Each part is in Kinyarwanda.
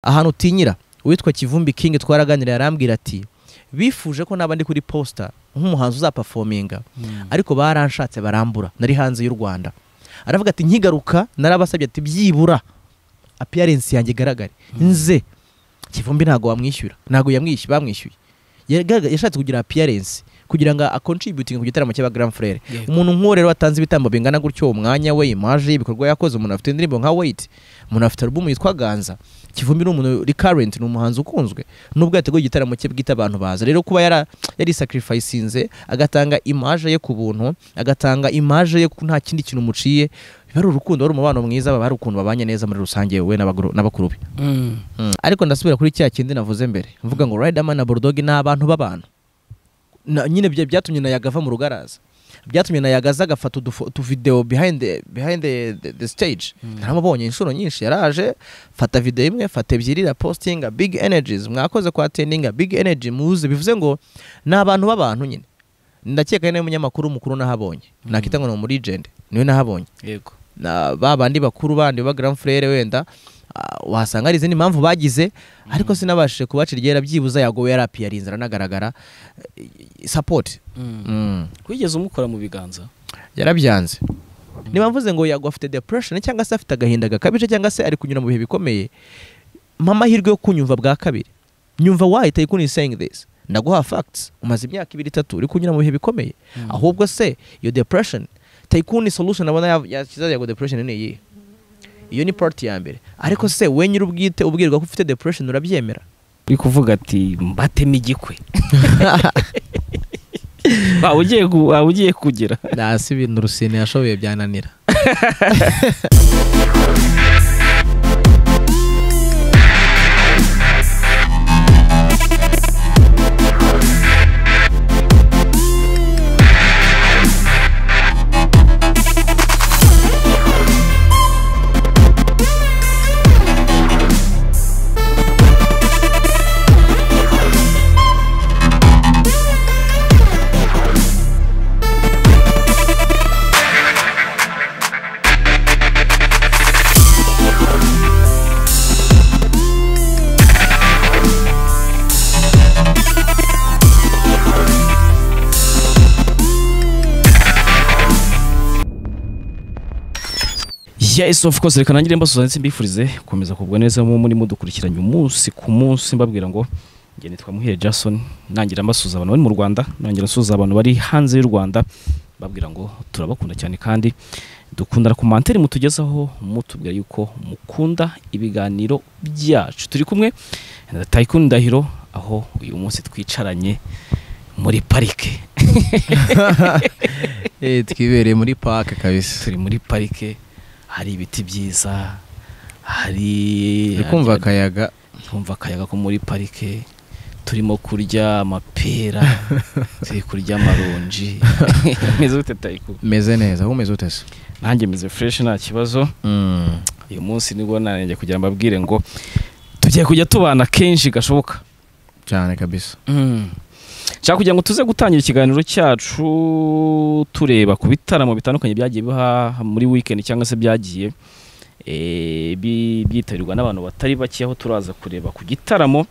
ahantu utinyira uwitwa kivumbi king twaraganira yarambwira ati bifuje ko naba ndi kuri posita nk'umuhanzi uzapafominga ariko baranshatse barambura nari hanze y'u rwanda aravuga ati nkigaruka narabasabye ati byibura apiyarensi yanjye igaragare nze kivumbi ntabwo wamwishyura ntabwo yamwishyuye bamwishyuye Yagaragaye- yashatse kugira apiyarensi kugira ngo akontributinge ku gitaramo cy'aba grand frere Yego. umuntu nk'uwo rero watanze ibitambo bingana gutyo umwanya we imaje ibikorwa yakoze umuntu afite indirimbo nka wait umuntu afite alubumu yitwa ganza kivumbi ni umuntu recurrent ni umuhanzi ukunzwe nubwo yateguye igitaramo cye bwite abantu baza rero kuba yara yarisacrificinze agatanga imaje ye ku buntu agatanga imaje ye ku nta kindi kintu umuciye biba ari urukundo wari umubano mwiza baba hari ukuntu babanye neza muri rusange wowe n'abaguru- n'abakuru be Mm. ariko ndasubira kuri cya kindi navuze mbere mvuga ngo Riderman na Bulldog ni abantu b'abantu Na- nyine bya- byatumye na Yaga ava mu rugaraza byatumye na Yaga aza agafata udufo- utuvideo behind the, behind the, the, the stage naramubonye inshuro nyinshi yaraje fata video imwe fata ebyiri ra postinga big energies mwakoze kwa tendinga big energy muze bivuze ngo ni abantu b'abantu nyine ndakeka ari nawe munyamakuru mukuru nahabonye nakita ngo ni umuregent niwe nahabonye yego na ba bandi bakuru bandi ba grand frere wenda ah, wasanga hari izindi mpamvu bagize ariko sinabashije kubacira iryera byibuza yagowe yari apiyarinze aranagaragara Eh, support mm. wigeze umukora mu biganza yarabyanze niba mvuze ngo yago afite depression cyangwa se afite agahinda gakabije cyangwa se ari kunyura mu bihe bikomeye mpa amahirwe yo kunyumva bwa kabiri nyumva wahita ikuni saying this ndaguha facts umaze imyaka ibiri itatu uri kunyura mu bihe bikomeye ahubwo se iyo depression tayikuni solution abona ya- yashyize yago depression ni iyihe iyo ni part ya mbere ariko se we nyiri ubwite ubwirwa ko ufite depression urabyemera uri kuvuga ati mbatemo igikwe waba ugiye gu- waba ugiye kugira nasi ibintu rusine yashoboye byananira yes of course reka nangire mbasuza ndetse mbifurize gukomeza kugubwa neza mu muri mudukurikiranye umunsi ku munsi mbabwira ngo njye nitwa muhire jason nangira mbasuza abantu bari mu rwanda nangira nsuza abantu bari hanze y'u rwanda mbabwira ngo turabakunda cyane kandi dukundana ku manteri mutugezaho mutubwira yuko mukunda ibiganiro byacu turi kumwe na tayikuni ndahiro aho uyu munsi twicaranye muri parike twibereye muri park kabisa turi muri parike hari ibiti byiza hari akayaga kumva akayaga ko muri parike turimo kurya amapera turi kurya amaronji meze gute tayiku meze neza humeze ute se nanjye meze fureshi nta kibazo uyu munsi nibwo nanjye kugira ngo mbabwire ngo tugiye kujya tubana kenshi gashoboka cyane kabisa nshaka kugira ngo tuze gutangira ikiganiro cyacu tureba ku bitaramo bitandukanye byagiye biha muri weekend cyangwa se byagiye eh, bi- byitabirwa n'abantu batari bake aho turaza kureba ku gitaramo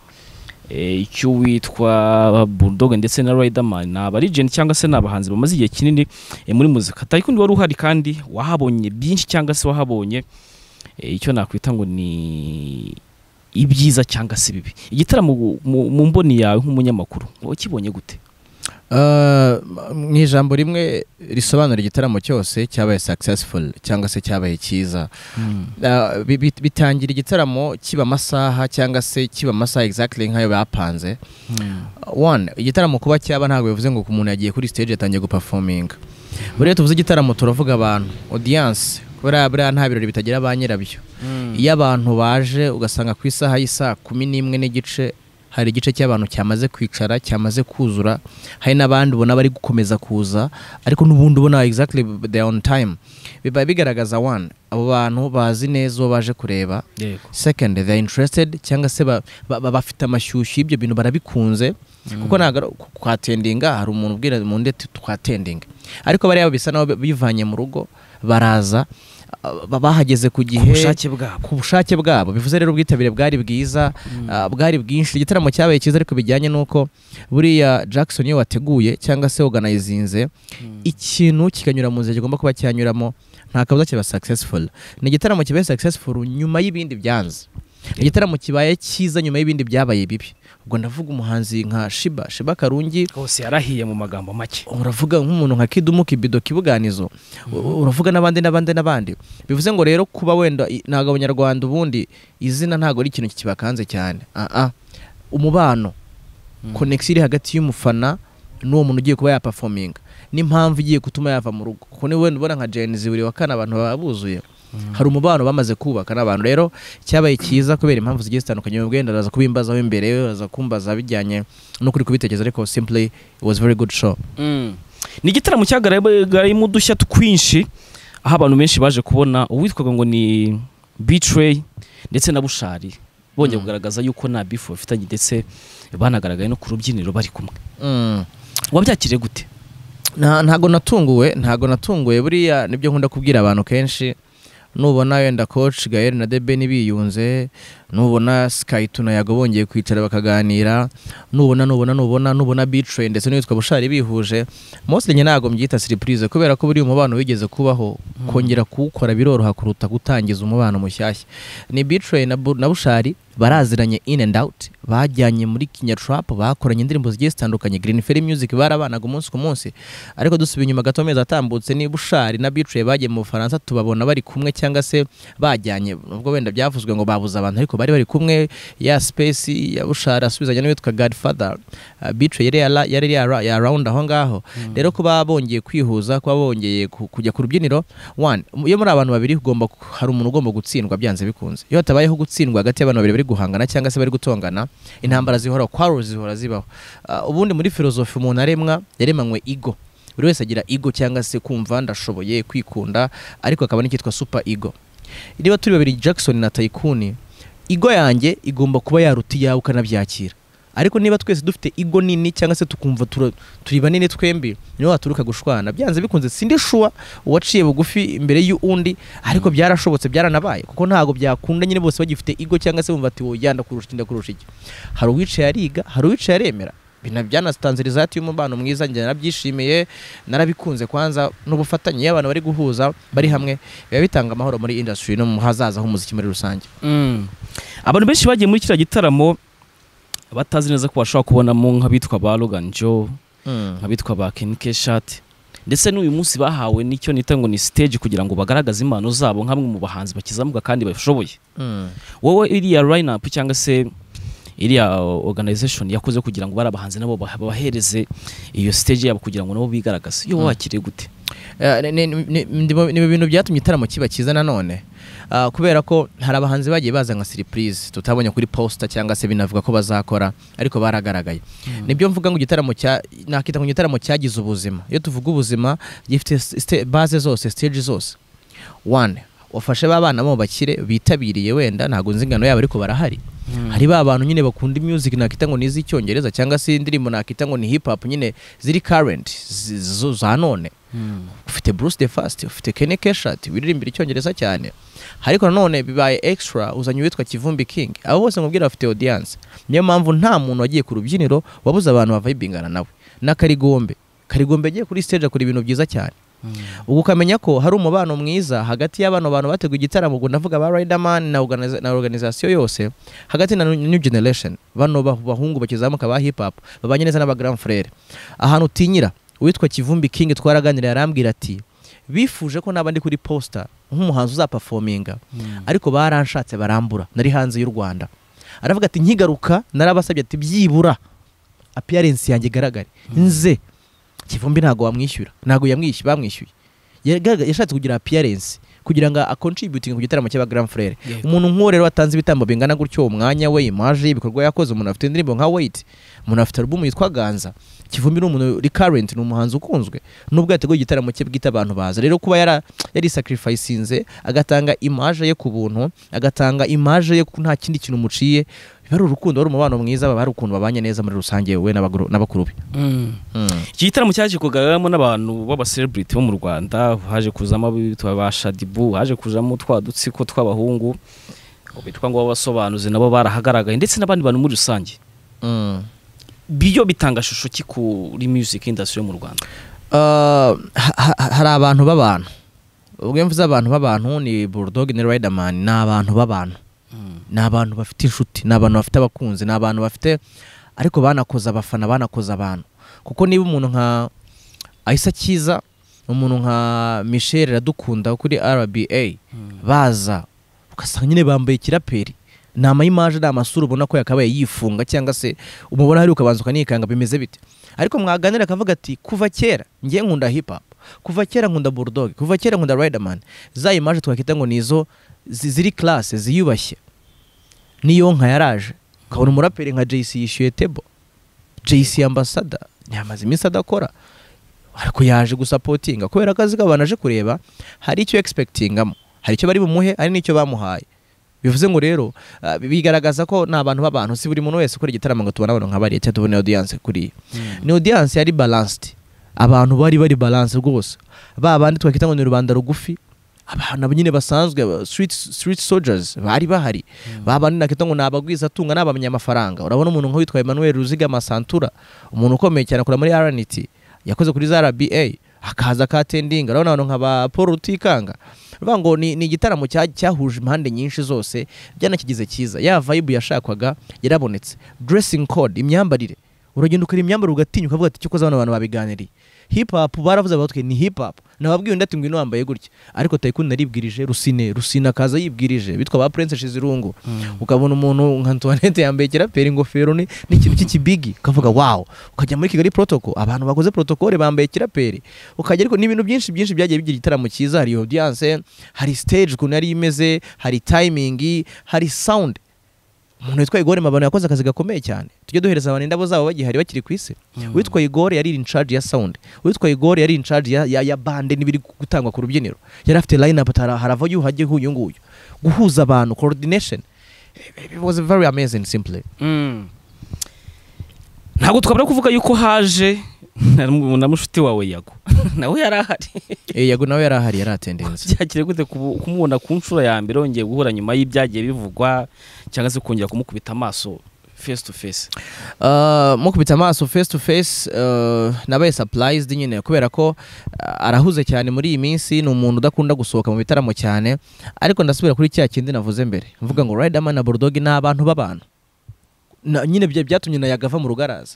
eh, icy'uwitwa Bulldog ndetse na Riderman ni abarigeni cyangwa se ni abahanzi bamaze igihe kinini eh, muri muzika Tycoon wari uhari kandi wahabonye byinshi cyangwa se wahabonye eh, icyo nakwita ngo ni ibyiza cyangwa se bibi igitaramo gu- mu mu mboni yawe nk'umunyamakuru wakibonye gute mu ijambo rimwe risobanura igitaramo cyose cyabaye successful cyangwa se cyabaye cyiza Ah, bi- bi- bitangira igitaramo kiba amasaha cyangwa se kiba amasaha exactly nk'ayo bapanze one igitaramo kuba cyaba ntabwo bivuze ngo ku muntu yagiye kuri stage yatangiye guperforminga buriya tuvuze igitaramo turavuga abantu audience kubera buriya nta birori bitagira ba nyirabyo iyo abantu baje ugasanga ku isaha y'isaha kumi n'imwe n'igice hari igice cy'abantu cyamaze kwicara cyamaze kuzura hari n'abandi ubona bari gukomeza kuza ariko n'ubundi ubona exactly they are on time biba bigaragaza one abo bantu bazi neza uwo baje kureba yego second they are interested cyangwa se ba- ba- ba- bafite amashyushyu y'ibyo bintu barabikunze kuko ntabwo twatendinga hari umuntu ubwira mu ndeti twatendinga ariko bariya bisa naho bivanye mu rugo baraza ah, bahageze ku ku gihe bushake bwabo ku bushake bwabo bivuze rero ubwitabire bwari bwiza ah, bwari bwinshi igitaramo cyabaye cyiza ariko bijyanye n'uko buriya Jackson iyo wateguye cyangwa se woganayizinze ikintu kikanyura mu nzira kigomba kuba cyanyuramo nta kabuza kiba successful ni igitaramo kibaye successful nyuma y'ibindi byanze ni igitaramo kibaye cyiza nyuma y'ibindi byabaye bibi ubwo ndavuga umuhanzi nka Shiba Shiba Karungi hose yarahiye mu magambo make uravuga nk'umuntu nka kidumu kibido kibuganizo u- uravuga n'abandi n'abandi n'abandi bivuze ngo rero kuba wenda i- ntabwo abanyarwanda ubundi izina ntabwo ari ikintu kibakanze cyane Ah, ah. umubano konegisiyo iri hagati y'umufana n'uwo muntu ugiye kuba yapafominga n'impamvu igiye gutuma yava mu rugo kuko niba wenda ubona nka jenizi buri wa kane abantu baba buzuye hari umubano bamaze kubaka n'abantu rero cyabaye cyiza kubera impamvu zigiye zitandukanye ubwo wenda araza kubimbazaho imbere we araza kumbaza bijyanye n'ukuri kubitekereza ariko simply it was very good show Mm. ni igitaramo cyagaragayemo udushya twinshi aho abantu benshi baje kubona uwitwaga ngo ni bitrey ndetse na bushari bongeye Mm. kugaragaza yuko nta bifu bafitanye ndetse banagaragaye no ku rubyiniro bari kumwe Mm. wabyakire gute Nta- ntago natunguwe ntago natunguwe buriya nibyo nkunda kubwira abantu kenshi nubona wenda coach Gael na Debeni biyunze nubona Sky Tunayago bongeye kwicara bakaganira nubona nubona nubona nubona Bitrain ndetse n'uwitwa Bushari bihuje mostly nyine ntago mbyita surprise kubera ko buriya umubano wigeze kubaho kongera kuwukora biroroha kuruta gutangiza umubano mushyashya ni Bitrain na, Bu- na Bushari baraziranye in and out bajyanye muri Kinya Trap bakoranye indirimbo zigiye zitandukanye Green Fairy Music barabanaga umunsi ku munsi ariko dusubiye inyuma gato amezi atambutse ni Bushari na Bitrain bagiye mu Bufaransa tubabona bari kumwe cyangwa se bajyanye ubwo wenda byavuzwe ngo babuze abantu ariko bari bari kumwe ya Space ya Bushari asubizanya n'uwitwa Godfather uh, Bitrain yari yara- yari yara- ya round aho ngaho rero kuba bongeye kwihuza kuba bongeye ku- kujya ku rubyiniro one iyo muri abantu babiri ugomba ku- hari umuntu ugomba gutsindwa byanze bikunze iyo hatabayeho gutsindwa hagati y'abantu babiri bari guhangana cyangwa se bari gutongana intambara zihora quarrels zihora zibaho Ah, ubundi muri filozofi umuntu aremwa yaremanywe ego buri wese agira ego cyangwa se kumva ndashoboye kwikunda ariko akaba n'icyitwa super ego niba turi babiri Jackson na Tycoon ego yanjye igomba kuba yaruta iyawe ukanabyakira ariko niba twese dufite ego nini cyangwa se tukumva tura- turi banini twembi niho waturuka gushwana byanze bikunze sindi shuwa uwaciye bugufi imbere y'undi ariko byarashobotse byaranabaye kuko ntabwo byakunda nyine bose bagifite ego cyangwa se bumva ati wowe yanda kurusha inda kurusha iki hari uwicaye ariga hari uwicaye aremera Bina- byanatanze result y'umubano mwiza njye narabyishimiye narabikunze kwanza n'ubufatanye iyo abantu bari guhuza bari hamwe biba bitanga amahoro muri industry no mu hazaza h'umuziki muri rusange abantu benshi bagiye muri kiriya gitaramo batazi neza ko bashobora kubonamo nk'abitwa ba Logan Joe nk'abitwa ba Ken Keshat ndetse n'uyu munsi bahawe nicyo nita ngo ni stage kugira ngo bagaragaze impano zabo nk'amwe mu bahanzi bakizamuka kandi bashoboye wowe iriya line up cyangwa se iriya organization yakoze kugira ngo bari abahanzi nabo bah- babahereze iyo stage yabo kugira ngo nabo bigaragaze iyo Mm. wakiriye gute Eh, ni- ni- ni ni- ni ibintu byatumye igitaramo kiba cyiza nanone Ah, kubera ko hari abahanzi bagiye baza nka surprise tutabonye kuri poster cyangwa se binavuga ko bazakora ariko baragaragaye nibyo mvuga ngo igitaramo cya nakita ngo igitaramo cyagize ubuzima iyo tuvuga ubuzima gifite sta- base zose stage zose one wafashe ba bana bo bakire bitabiriye wenda ntabwo nzi ingano yabo ariko barahari hari ba bantu nyine bakunda music nakita ngo ni iz'icyongereza cyangwa se indirimbo nakita ngo ni hip hop nyine ziri current zi- zo- za none ufite Bruce the Fast ufite Kenny Keshat wiririmbira icyongereza cyane ariko nanone bibaye extra uzanye uwitwa Kivumbi King abo bose nkubwira bafite audience niyo mpamvu nta muntu wagiye ku rubyiniro wabuze abantu bavibingana nawe na Karigombe Karigombe agiye kuri stage akora ibintu byiza cyane ubu ukamenya ko hari umubano mwiza hagati y'abano bantu bateguye igitaramo ubwo ndavuga ba Riderman na, organiza, na organization yose hagati na New Generation bano bah- bahungu bakizamuka ba hip hop babanye neza n'aba Grand Frere ahantu utinyira uwitwa Kivumbi King twaraganira yarambwira ati bifuje ko naba ndi kuri poster nk'umuhanzi uzaperforminga ariko baranshatse barambura nari hanze y'u Rwanda aravuga ati nkigaruka narabasabye ati byibura appearance yanjye igaragare nze kivumbi ntabwo wamwishyura ntabwo yamwishyuye bamwishyuye Yagaga- yashatse kugira appearance kugira ngo acontributing ku gitaramo cy'aba Grand Frere Yego. umuntu nk'uwo rero watanze ibitambo bingana gutyo uwo mwanya we imaje y'ibikorwa yakoze umuntu afite indirimbo nka Wait umuntu afite album yitwa Ganza Kivumbi ni umuntu recurrent ni umuhanzi ukunzwe nubwo yateguye igitaramo cye bwite abantu baza rero kuba yara yari sacrificinze agatanga image ye ku buntu agatanga image ye ku nta kindi kintu muciye biba ari urukundo ari umubano mwiza baba hari ukuntu babanye neza muri rusange wowe n'abaguru- n'abakuru be Mm. iki gitaramo cyaje kugaragaramo n'abantu b'abaselebriti bo mu rwanda haje kuzamo abitwa ba shadibu haje kuzamo twa dutsiko tw'abahungu bitwa ngo b'abasobanuzi nabo barahagaragaye ndetse n'abandi bantu muri rusange Mm. biyo bitanga shusho ki kuri music industry yo mu rwanda Uh, ha- ha- hari abantu b'abantu ubwo iyo mvuze abantu b'abantu ni bulldog na riderman ni abantu b'abantu ni abantu bafite inshuti ni abantu bafite abakunzi ni abantu bafite ariko banakoze abafana banakoze abantu kuko niba umuntu nka ahisa cyiza umuntu nka michel iradukunda wo kuri rba baza ugasanga nyine bambaye ikiraperi ni amayimaje ni amasura ubona ko yakabaye yifunga cyangwa se umubona hari ukabanza ukanikanga bimeze bite ariko mwaganira akavuga ati kuva kera njye nkunda hip hop kuva kera nkunda bulldog kuva kera nkunda riderman za imaje twakita ngo ni izo zi- ziri class ziyubashye niyo nka yaraje ukabona umuraperi nka JC yishyuye table JC ambassador yamaze iminsi adakora ariko yaje gusapotinga kubera akazi k'abantu aje kureba hari icyo expectingamo hari icyo bari bumuhe hari n'icyo bamuhaye bivuze ngo rero ah, bigaragaza ko ni abantu b'abantu si buri muntu wese ukora igitaramo ngo tubone abantu nka bariya cyangwa tubone audience kuriya ni audience yari balanced abantu bari bari balance rwose ba bandi twakita ngo ni rubanda rugufi abantu abo nyine basanzwe ba- street, street soldiers bari bahari ba bandi nakita ngo ni abagwizatunga ni abanyamafaranga urabona umuntu nk'uwitwa Emmanuel Ruzigama Santura umuntu ukomeye cyane akora muri RNT yakoze kuri za RBA akaza akatendinga urabona abantu nka ba Paul Rutikanga uruvuga ngo ni, ni igitaramo cya- cyahuje impande nyinshi zose byanakigize cyiza ya vibe yashakwaga yarabonetse dressing code imyambarire uragenda ukareba imyambarire ugatinya ukavuga ati cyo koza bano bantu babiganiriye hip hop baravuze batwe ni hip hop nababwiye undi ati ngwino wambaye gutya ariko tayikundi naribwirije rusine rusine akaza yibwirije bitwa ba prince shizirungu ukabona umuntu nka Antoinette yambaye kiraperi ingofero ni n'ikintu cy'ikibigi ukavuga wow ukajya muri Kigali protocol abantu bakoze protocol bambaye kiraperi ukajya ariko n'ibintu byinshi byinshi byagiye bigira igitaramo cyiza hari audience hari stage ukuntu yari imeze hari timing hari sound umuntu witwa Igor Mabano yakoze akazi gakomeye cyane tujye duhereza abantu indabo zabo bagihari bakiri ku isi uwitwa Igor yari in charge ya sound uwitwa Igor yari in charge ya, ya, ya bande n'ibiri gutangwa ku rubyiniro yari afite line up harava yuhajye huyu nguyu guhuza abantu coordination it was very amazing simply ntabwo twabura kuvuga yuko haje na mushuti wawe yago nawe yari ahari eh yago nawe yari ahari yari atendence byakire gute kubu- kumubona ku nshuro ya mbere wongeye guhura nyuma y'ibyagiye bivugwa cyangwa se kongera kumukubita amaso face to face Uh, mukubita amaso face to face uh, nabaye surprised nyine kubera ko uh, arahuze cyane muri iyi minsi ni umuntu udakunda gusohoka mu bitaramo cyane ariko ndasubira kuri cya kindi navuze mbere mvuga ngo Riderman na Bulldog ni abantu b'abantu Na- nyine bya- byatumye na Yaga ava mu rugaraza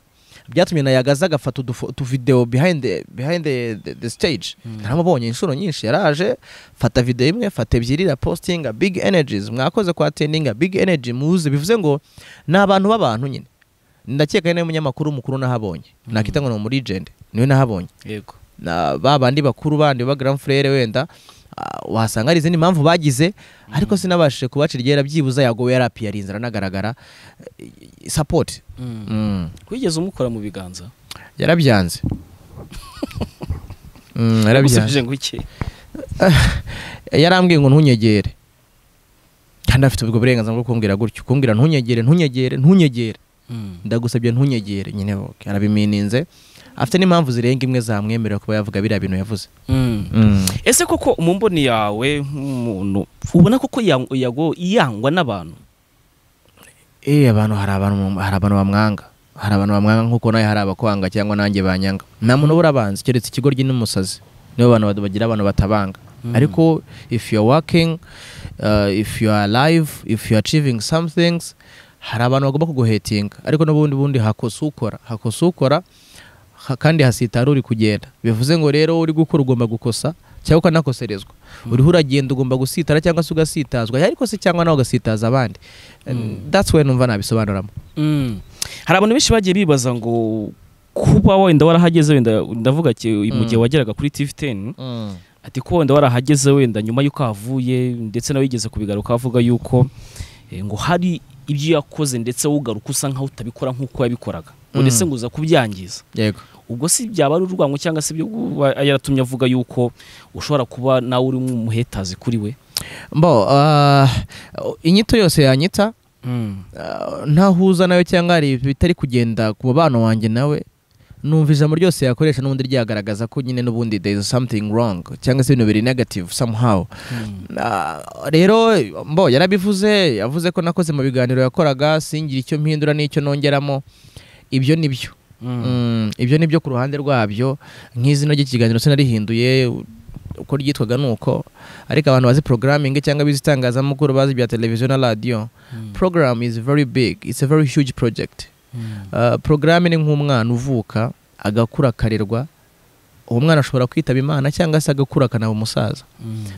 byatumye na Yaga aza agafata udufo- utuvideo behind the, behind the, the, the stage naramubonye inshuro nyinshi yaraje fata video imwe fata ebyiri ra postinga big energies mwakoze kwa tendinga big energy muze bivuze ngo ni abantu b'abantu nyine ndakeka ari nawe munyamakuru mukuru nahabonye nakita ngo ni muri jende niwe nahabonye yego na ba bandi bakuru bandi ba grand frere wenda ah, wasanga hari izindi mpamvu bagize ariko sinabashije kubacira iryera byibuza yago yari apiyari inzara anagaragara Eh, support Mm. wigeze umukora mu biganza yarabyanze Mm, yarabyanze Yagusubije ngo iki yarambwiye ngo ntunyegere kandi afite ubwo burenganzira bwo kumbwira gutyo kumbwira ntunyegere ntunyegere ntunyegere ndagusabye ntunyegere nyine okay, arabimininze afite n'impamvu zirenga imwe zamwemerera kuba yavuga biriya bintu yavuze ese koko mu mboni yawe nk'umuntu ubona koko yang- yago yangwa n'abantu eh abantu hari abantu hari abantu bamwanga hari abantu bamwanga nkuko nawe hari abakwanga cyangwa nanjye banyanga nta muntu ubura abanzi keretse ikigoryi n'umusazi nibo bantu bad- bagira abantu batabanga ariko if you are working uh, if you are alive if you are achieving some things hari abantu bagomba kuguhetinga ariko n'ubundi bundi hakosa ukora hakosa ukora ha- kandi hasitara uri kugenda bivuze ngo rero uri gukora ugomba gukosa cyangwa ukanakoserezwa uriho uragenda ugomba gusitara cyangwa se ugasitazwa yariko se cyangwa nawe ugasitaza abandi that's why numva nabisobanuramo hari abantu benshi bagiye bibaza ngo kuba wenda warahageze wenda ndavuga ki- mu gihe wageraga kuri tv 10 ati ko wenda warahageze wenda nyuma y'uko ahavuye ndetse nawe yigeze kubigaruka avuga yuko eh, ngo hari ibyo yakoze ndetse ugaruka usa nkaho utabikora nk'uko yabikoraga ngo Mm. ndetse ngo uza kubyangiza yego ubwo si byaba ari urwango cyangwa se ibyo kuba yaratumye avuga yuko ushobora kuba nawe uri nk'umuhetazi kuri we mbo ah, inyito yose yanyita Ah, ntahuza nawe cyangwa hari bitari kugenda ku mubano wanjye nawe numva ijambo ryose yakoresha n'ubundi ryagaragaza ko nyine n'ubundi there is something wrong cyangwa se ibintu biri negative somehow Ah, rero mbo yarabivuze yavuze ko nakoze mu biganiro yakoraga singira icyo mpindura n'icyo nongeramo ibyo ni byo Mm, ibyo ni byo ku ruhande rwabyo nk'izina ry'ikiganiro sinarihinduye uko ryitwaga ni uko ariko abantu bazi programming cyangwa bizi itangazamakuru bazi bya televiziyo na radiyo program is very big it's a very huge project uh, programme ni nk'umwana uvuka agakura akarerwa uwo mwana ashobora kwitaba imana cyangwa se agakura akanaba umusaza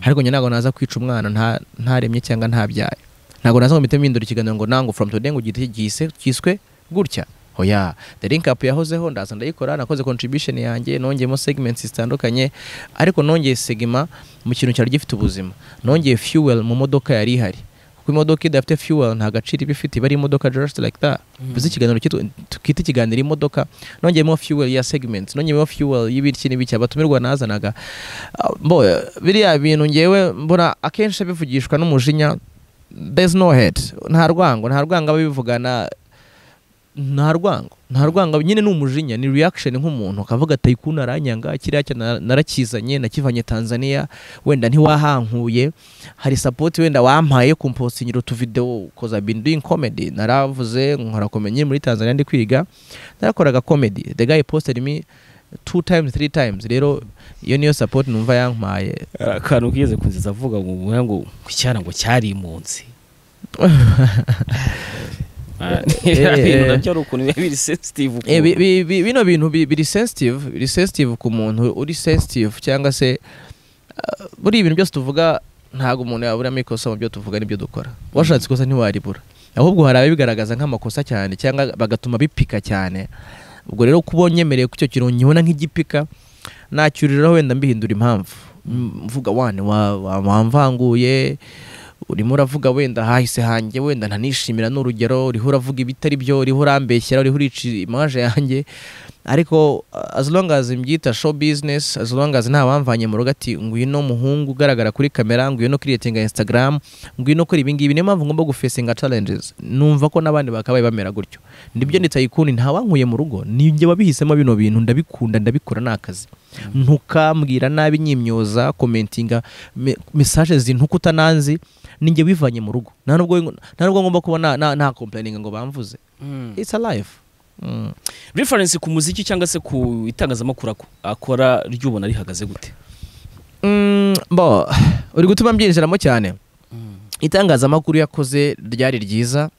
ariko njye ntabwo naza kwica umwana nta- ntaremye cyangwa ntabyaye ntabwo naza ngo mpite mpindura ikiganiro ngo nangu from today ngo gihite gise- kiswe gutya oya the link up yahozeho ndaza ndayikora nakoze contribution yanjye nongeyemo segments zitandukanye ariko nongeye segima mu kintu cyari gifite ubuzima nongeye fuel mu modoka yari ihari kuko imodoka idafite fuel nta gaciro iba ifite iba ari imodoka just like that bize ikiganiro kitu- twite ikiganiro imodoka nongeyemo fuel ya segment nongeyemo fuel y'ibiki n'ibiki abatumirwa nazanaga Ah, mbo biriya bintu ngewe mbona akenshi bivugishwa n'umujinya there's no head nta rwango nta rwango ababivugana nta rwango nta rwango nyine ni umujinya ni reaction nk'umuntu akavuga ati "Ayi, kuna aranyanga kiriya cya na- narakizanye nakivanye Tanzania wenda ntiwahankuye hari support wenda wampaye yo kumposinyira utuvideo cause I've been doing comedy naravuze nkora comedy muri Tanzania ndi kwiga narakoraga comedy the guy posted me two times three times rero iyo niyo support numva yampaye Hari akantu kigeze kunziza avuga ngo muhe ngo icyara ngo cyari impunzi Ah, ibintu nabyo ari ukuntu biba biri sensitive Eh, bi- ukuntu. bi- bi- bino bintu bi- biri sensitive biri sensitive ku muntu uri sensitive cyangwa se ah, buriya ibintu byose tuvuga ntabwo umuntu yaburamo ikosa mu byo tuvuga n'ibyo dukora washatse ikosa ntiwaribura ahubwo hari ababigaragaza nk'amakosa cyane cyangwa bagatuma bipika cyane ubwo rero kuba nyemereye ko icyo kintu nkibona nk'igipika nacyuriraho wenda mbihindura impamvu M- mvuga wane wa- wa- wamvanguye urimo uravuga wenda hahise hanjye wenda ntanishimira n'urugero uriho uravuga ibitari byo uriho urambeshyera uriho urica imaje yanjye ariko uh, as long as mbyita show business as long as nta wamvanye mu rugo ati ngwino muhungu ugaragara kuri kamera ngwino creating instagram ngwino ukora ibi ngibi niyo mpamvu ngomba gufacinga challenges numva ko n'abandi bakabaye bamera gutyo nibyo nditayikundi nta wankuye mu rugo ni njye wabihisemo bino bintu ndabikunda ndabikora ni akazi ntukambwira nabi nyimyoza komentinga me- messages zintuka utananzi ninjye wivanye mu rugo nta nubwo nta nubwo ngomba kuba na- na- nta complaining ngo bamvuze Mm. it's a life mm. reference ku muziki cyangwa se ku itangazamakuru ako- akora ryubona rihagaze gute Mm, bo uri gutuma mbyinjiramo cyane itangazamakuru yakoze ryari ryiza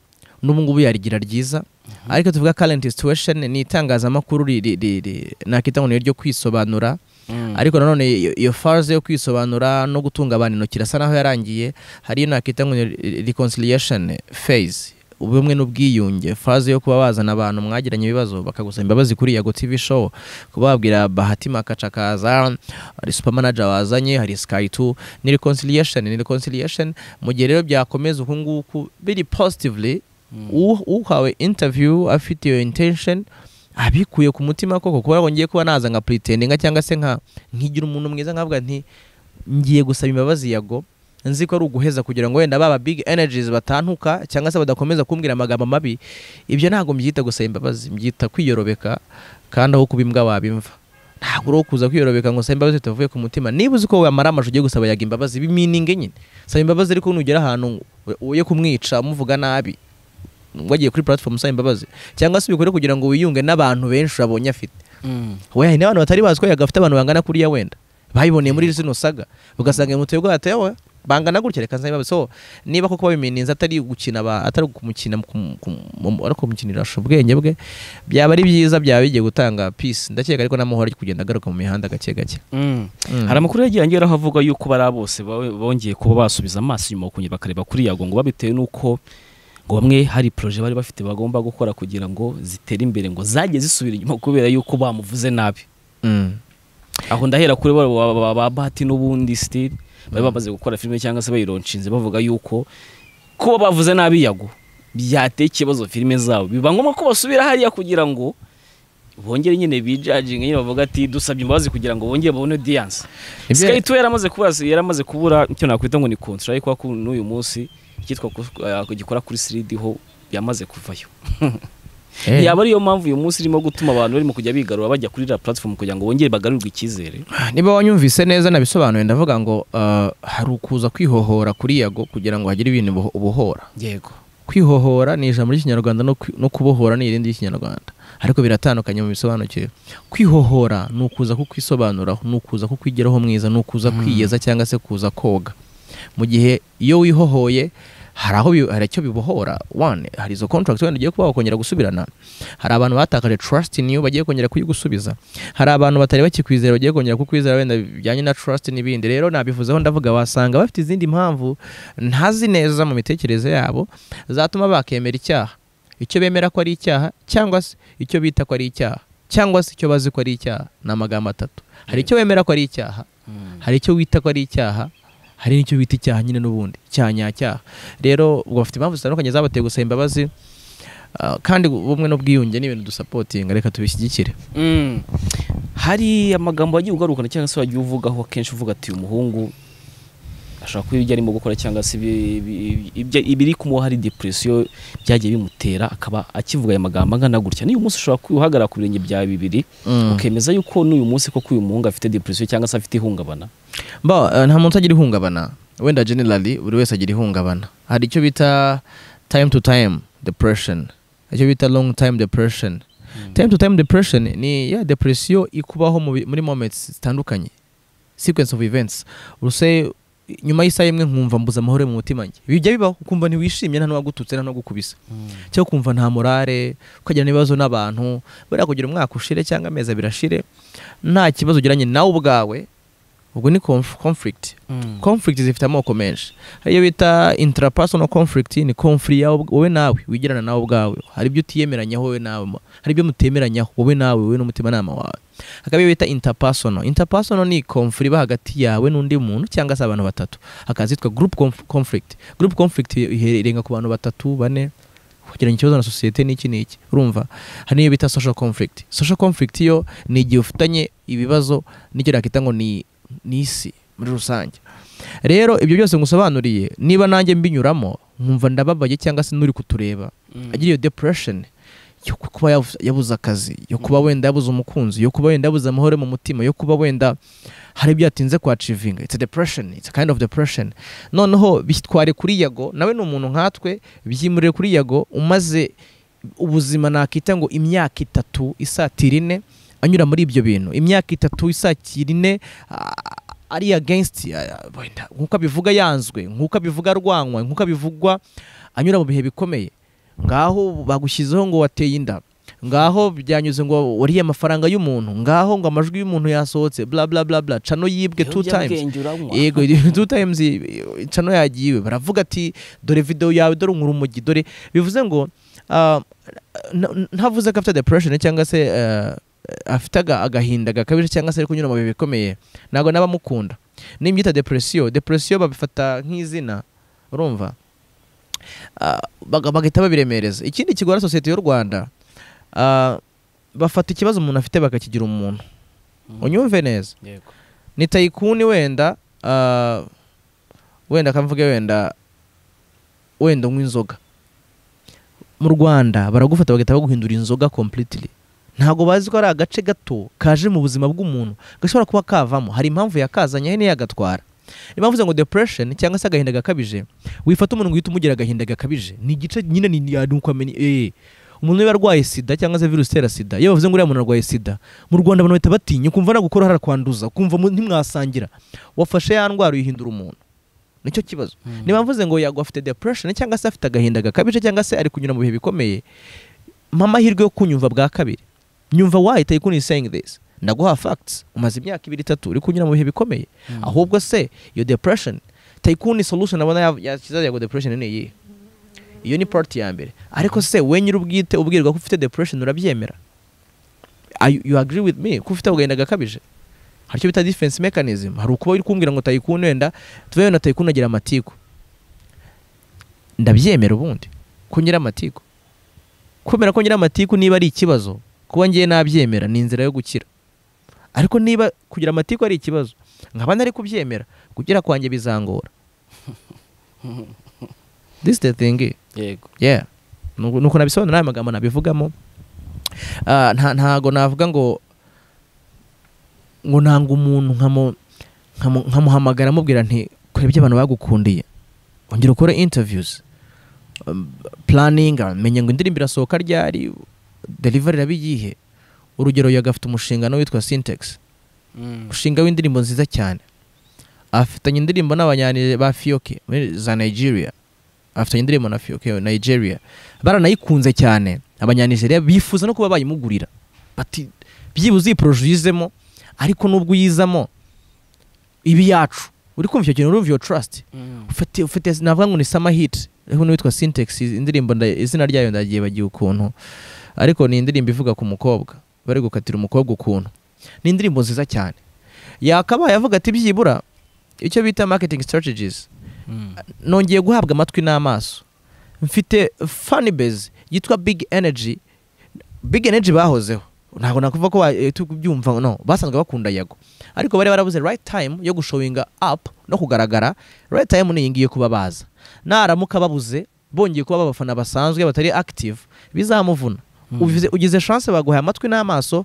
n'ubu ngubu yarigira ryiza ariko tuvuga current situation ni itangazamakuru ri- ri- ri- ri- nakita ngo ni ryo kwisobanura ariko nanone iyo- iyo phase yo kwisobanura no gutunga abantu intoki irasa naho yarangiye hari iyo nakita ngo ni re- reconciliation phase ubumwe n'ubwiyunge phase yo kuba bazana abantu mwagiranye ibibazo bakagusaba imbabazi kuri yago tv show kubabwira bahati makaca kaza hari super manager wazanye hari sky 2 ni reconciliation ni reconciliation mu gihe rero byakomeza uku nguku biri positively u- uhawe interview afite iyo intention abikuye ku mutima koko kubera ngo ngiye kuba naza nka pretendinga cyangwa se nka nkigira umuntu mwiza nkavuga nti ngiye gusaba imbabazi yago nzi ko ari uguheza kugira ngo wenda baba big energies batantuka cyangwa se badakomeza kumbwira amagambo mabi ibyo ntabwo mbyita gusaba imbabazi mbyita kwiyorobereka kandi aho kuba imbwa wabimva ntabwo uri uwo kuza kwiyorobeka ngo usaba imbabazi zitavuye ku mutima niba uzi ko wamara amajwi ugiye gusaba yaga imbabazi bimininge nyine saba imbabazi ariko nugera ahantu uye kumwica umuvuga nabi wagiye kuri platform usaba imbabazi cyangwa se ubikore kugira ngo wiyunge n'abantu benshi wabonye afite we hari n'abantu batari bazi ko yaga afite abantu bangana kuriya wenda bayiboneye muri zino saga ugasanga iyo moto yo bwate yewe bangana gutya reka nsabe imbabazi so niba koko babimeninze atari gukina aba- atari kumukina kum- kum- ariko kumukinirisha ubwenge bwe byaba ari byiza byaba bigiye gutanga peace ndakeka ariko n'amahoro ari kugenda agaruka mu mihanda gake gake Mm. hari amakuru yagiye angeraho avuga yuko bariya bose bawe- bongeye kuba basubiza amaso inyuma bakongera bakareba kuri yago ngo babitewe n'uko ngo bamwe hari proje bari bafite bagomba gukora kugira ngo zitere imbere ngo zajye zisubira inyuma kubera yuko bamuvuze nabi Mm. aho ndahera kuri ba- ba ba- ba bahati n'ubundi sitiri bari bamaze gukora filime cyangwa se bayironshinze bavuga yuko kuba bavuze nabi yago byateye ikibazo filime zabo biba ngombwa ko basubira hariya kugira ngo bongere nyine bijaginge nyine bavuga ati dusabye imbabazi kugira ngo bongere babone diyanse Ibyo- Sky 2 yaramaze kubura yaramaze kubura icyo nakwita ngo ni contract kuko n'uyu munsi icyitwa ku- eh, gikora kuri siridi ho yamaze kuvayo yaba ariyo mpamvu uyu munsi irimo gutuma abantu barimo kujya bigarura bajya kuri iriya platform kugira ngo bongere bagarurirwe icyizere niba wanyumvise neza nabisobanuye ndavuga ngo ah, hari ukuza kwihohora kuri yago kugira ngo hagire ibintu buho- ubohora yego kwihohora ni ijambo ry'ikinyarwanda no kwi- no kubohora ni irindi ry'ikinyarwanda ariko biratandukanye mu bisobanukiro kwihohora ni ukuza kukwisobanuraho ni ukuza kukwigiraho mwiza ni ukuza kwiyeza cyangwa se kuza koga mu gihe iyo wihohoye hari aho bi- hari icyo bibohora one hari izo contract wenda ugiye kuba wakongera gusubirana hari abantu batakaje trust in you bagiye kongera kuyigusubiza hari abantu batari bakikwizera bagiye kongera kukwizera wenda bijyanye na trust n'ibindi rero nabivuzeho ndavuga wasanga bafite izindi mpamvu ntazi neza mu mitekerereze yabo zatuma bakemera icyaha icyo bemera ko ari icyaha cyangwa se icyo bita ko ari icyaha cyangwa se icyo bazi ko ari icyaha ni amagambo atatu hari icyo wemera ko ari icyaha hari icyo wita ko ari icyaha hari n'icyo bita icyaha nyine n'ubundi cya nyacyaha rero ubwo bafite impamvu zitandukanye zabateye gusaba imbabazi ah, kandi ubumwe n'ubwiyunge ni ibintu dusapotinga reka tubishyigikire Mm. hari amagambo wagiye ugarukana cyangwa se wagiye uvugaho akenshi uvuga ati uyu muhungu ashobora kuba ibyo arimo gukora cyangwa se ibi- ibi- ibyo- ibiri kumuha hari depresiyo byagiye bimutera akaba akivuga aya magambo angana gutya n'uyu munsi ushobora kuhagarara ku birenge byawe bibiri ukemeza yuko n'uyu munsi koko uyu muhungu afite depresiyo cyangwa se afite ihungabana Ba, eh, nta muntu agira ihungabana wenda generally buri wese agira ihungabana hari icyo bita time to time depression icyo bita long time depression time to time depression ni ya depresiyo ikubaho mu bi- muri moments zitandukanye sequence of events uruse nyuma y'isaha imwe nkumva mbuze amahoro mu mutima njye bijya bibaho ukumva ntiwishimye nta n'uwagututse nta n'uwagukubise cyangwa ukumva nta morale ukagira n'ibibazo n'abantu buriya kugira umwaka ushire cyangwa amezi abiri ashire nta kibazo ugiranye nawe ubwawe ubwo ni conf- conflict conflict zifite amoko menshi hari iyo bita intrapersonal conflict ni conflict yawe ubw- wowe nawe wigirana nawe ubwawe hari ibyo utiyemeranyaho wowe nawe ma- hari ibyo mutemeranyaho wowe nawe wowe n'umutimanama wawe hakaba iyo bita interpersonal interpersonal ni conflict iba hagati yawe n'undi muntu cyangwa se abantu batatu hakaba zitwa group conf- conflict group conflict ihe- irenga ku bantu batatu bane kugira ngo ikibazo na sosiyete ni iki n'iki urumva hari n'iyo bita social conflict social conflict yo ni igihe ufitanye ibibazo n'icyo nakita ngo ni ni isi muri rusange rero ibyo byose ngusobanuriye niba nanjye mbinyuramo nkumva ndababaye cyangwa se n'uri kutureba agira iyo depression yo ku- kuba yabu- yabuze akazi yo kuba wenda yabuze umukunzi yo kuba wenda yabuze amahoro mu mutima yo kuba wenda hari ibyo yatinze kwacivinga it's a depression it's a kind of depression noneho bitware kuri yago nawe ni umuntu nkatwe byimurire kuri yago umaze ubuzima nakita ngo imyaka itatu isatira ine anyura muri ibyo bintu imyaka itatu isatira ine ah, ari against ah, wenda, nk'uko abivuga yanzwe nk'uko abivuga arwanwa nk'uko abivugwa anyura mu bihe bikomeye ngaho bagushyizeho ngo wateye inda ngaho byanyuze ngo wariye amafaranga y'umuntu ngaho ngo amajwi y'umuntu yasohotse bla bla bla bla cano yibwe two times yego two times i- cano yagiwe baravuga ati dore video yawe dore unkura umugi dore bivuze ngo ah, n- ntavuze ko afite depression cyangwa se ah, afite aga- agahinda gakabije cyangwa se ari kunyura mu bihe bikomeye ntabwo n'abamukunda nimbyita depresiyo depresiyo babifata nk'izina urumva Ah, baga- bagahita babiremereza ikindi kigora sosiyete y'u rwanda ah, bafata ikibazo umuntu afite bakakigira umuntu unyumve neza ni tayikuni wenda ah, wenda kamvuge wenda wenda unywa inzoga mu rwanda baragufata bagahita baguhindura inzoga completely ntabwo bazi ko ari agace gato kaje mu buzima bw'umuntu gashobora kuba kavamo hari impamvu yakazanye niyo yagatwara niyo mpamvu ngo depression cyangwa se agahinda gakabije wifata umuntu ngo uhite umugira agahinda gakabije ni igice nyine ni ni uko amenya eh umuntu niba arwaye sida cyangwa se virusi itera sida iyo bavuze ngo uriya muntu arwaye sida mu rwanda abantu bahita batinya ukumva nagukora harakwanduza ukumva mu- ntimwasangira wafashe ya ndwara uyihindura umuntu nicyo kibazo niba mvuze ngo yagwa afite depression cyangwa se afite agahinda gakabije cyangwa se ari kunyura mu bihe bikomeye mpa amahirwe yo kunyumva bwa kabiri nyumva wahita ikuni saying this ndaguha facts umaze imyaka ibiri itatu uri kunyura mu bihe bikomeye ahubwo se iyo depression tayikuni solution abona ya- yakiza yago depression ni iyihe iyo ni part ya mbere ariko se we nyiri ubwite ubwirwa ko ufite depression urabyemera Are you- you agree with me ko ufite agahinda gakabije hari icyo bita defense mechanism hari ukuba uri kumbwira ngo tayikuni wenda tuve wenda tayikuni agira amatiku ndabyemera ubundi ko ngira amatiku kumera ko ngira amatiku niba ari ikibazo kuba ngiye nabyemera ni inzira yo gukira ariko niba kugira amatiku ari ikibazo nkaba nari kubyemera kugira kwanjye bizangora this is the thing yego yeah nuko nuko nabisobanura aya magambo nabivugamo Ah, nta ntago navuga ngo ngo nanga umuntu nkamu- nkamu- nkamuhamagara amubwira nti kora ibyo abantu bagukundiye ongera ukore interviews um, planning menye ngo indirimbo irasohoka ryari delivery iraba iyihe urugero yaga afite umushinga nawe witwa syntax umushinga w'indirimbo nziza cyane afitanye indirimbo n'abanyani ba fiyoke muri- za nigeria afitanye indirimbo na fiyoke nigeria baranayikunze cyane abanyanigeria bifuza no kuba bayimugurira bati byibuze iyi poroje uyizemo ariko nubwo uyizamo ibi yacu uri kumva icyo kintu urumva iyo trust ufite ufite navuga ngo ni summer hit ariko n'uwitwa syntax indirimbo nda- izina ryayo ndagiye bagiye ukuntu ariko ni indirimbo ivuga ku mukobwa bari gukatira umukobwa ukuntu ni indirimbo nziza cyane yakabaye avuga ati byibura icyo bita marketing strategies nongeye guhabwa amatwi n'amaso mfite funny base yitwa big energy big energy bahozeho ntabwo nakuvuga ko wa- eh, tubyumva no basanzwe bakunda yago ariko bari barabuze right time yo gushowinga up no kugaragara right time ni iyi ngiyi kuba baza naramuka babuze bongeye kuba abafana basanzwe batari active bizamuvuna ugize, ugize chance baguhaye amatwi n'amaso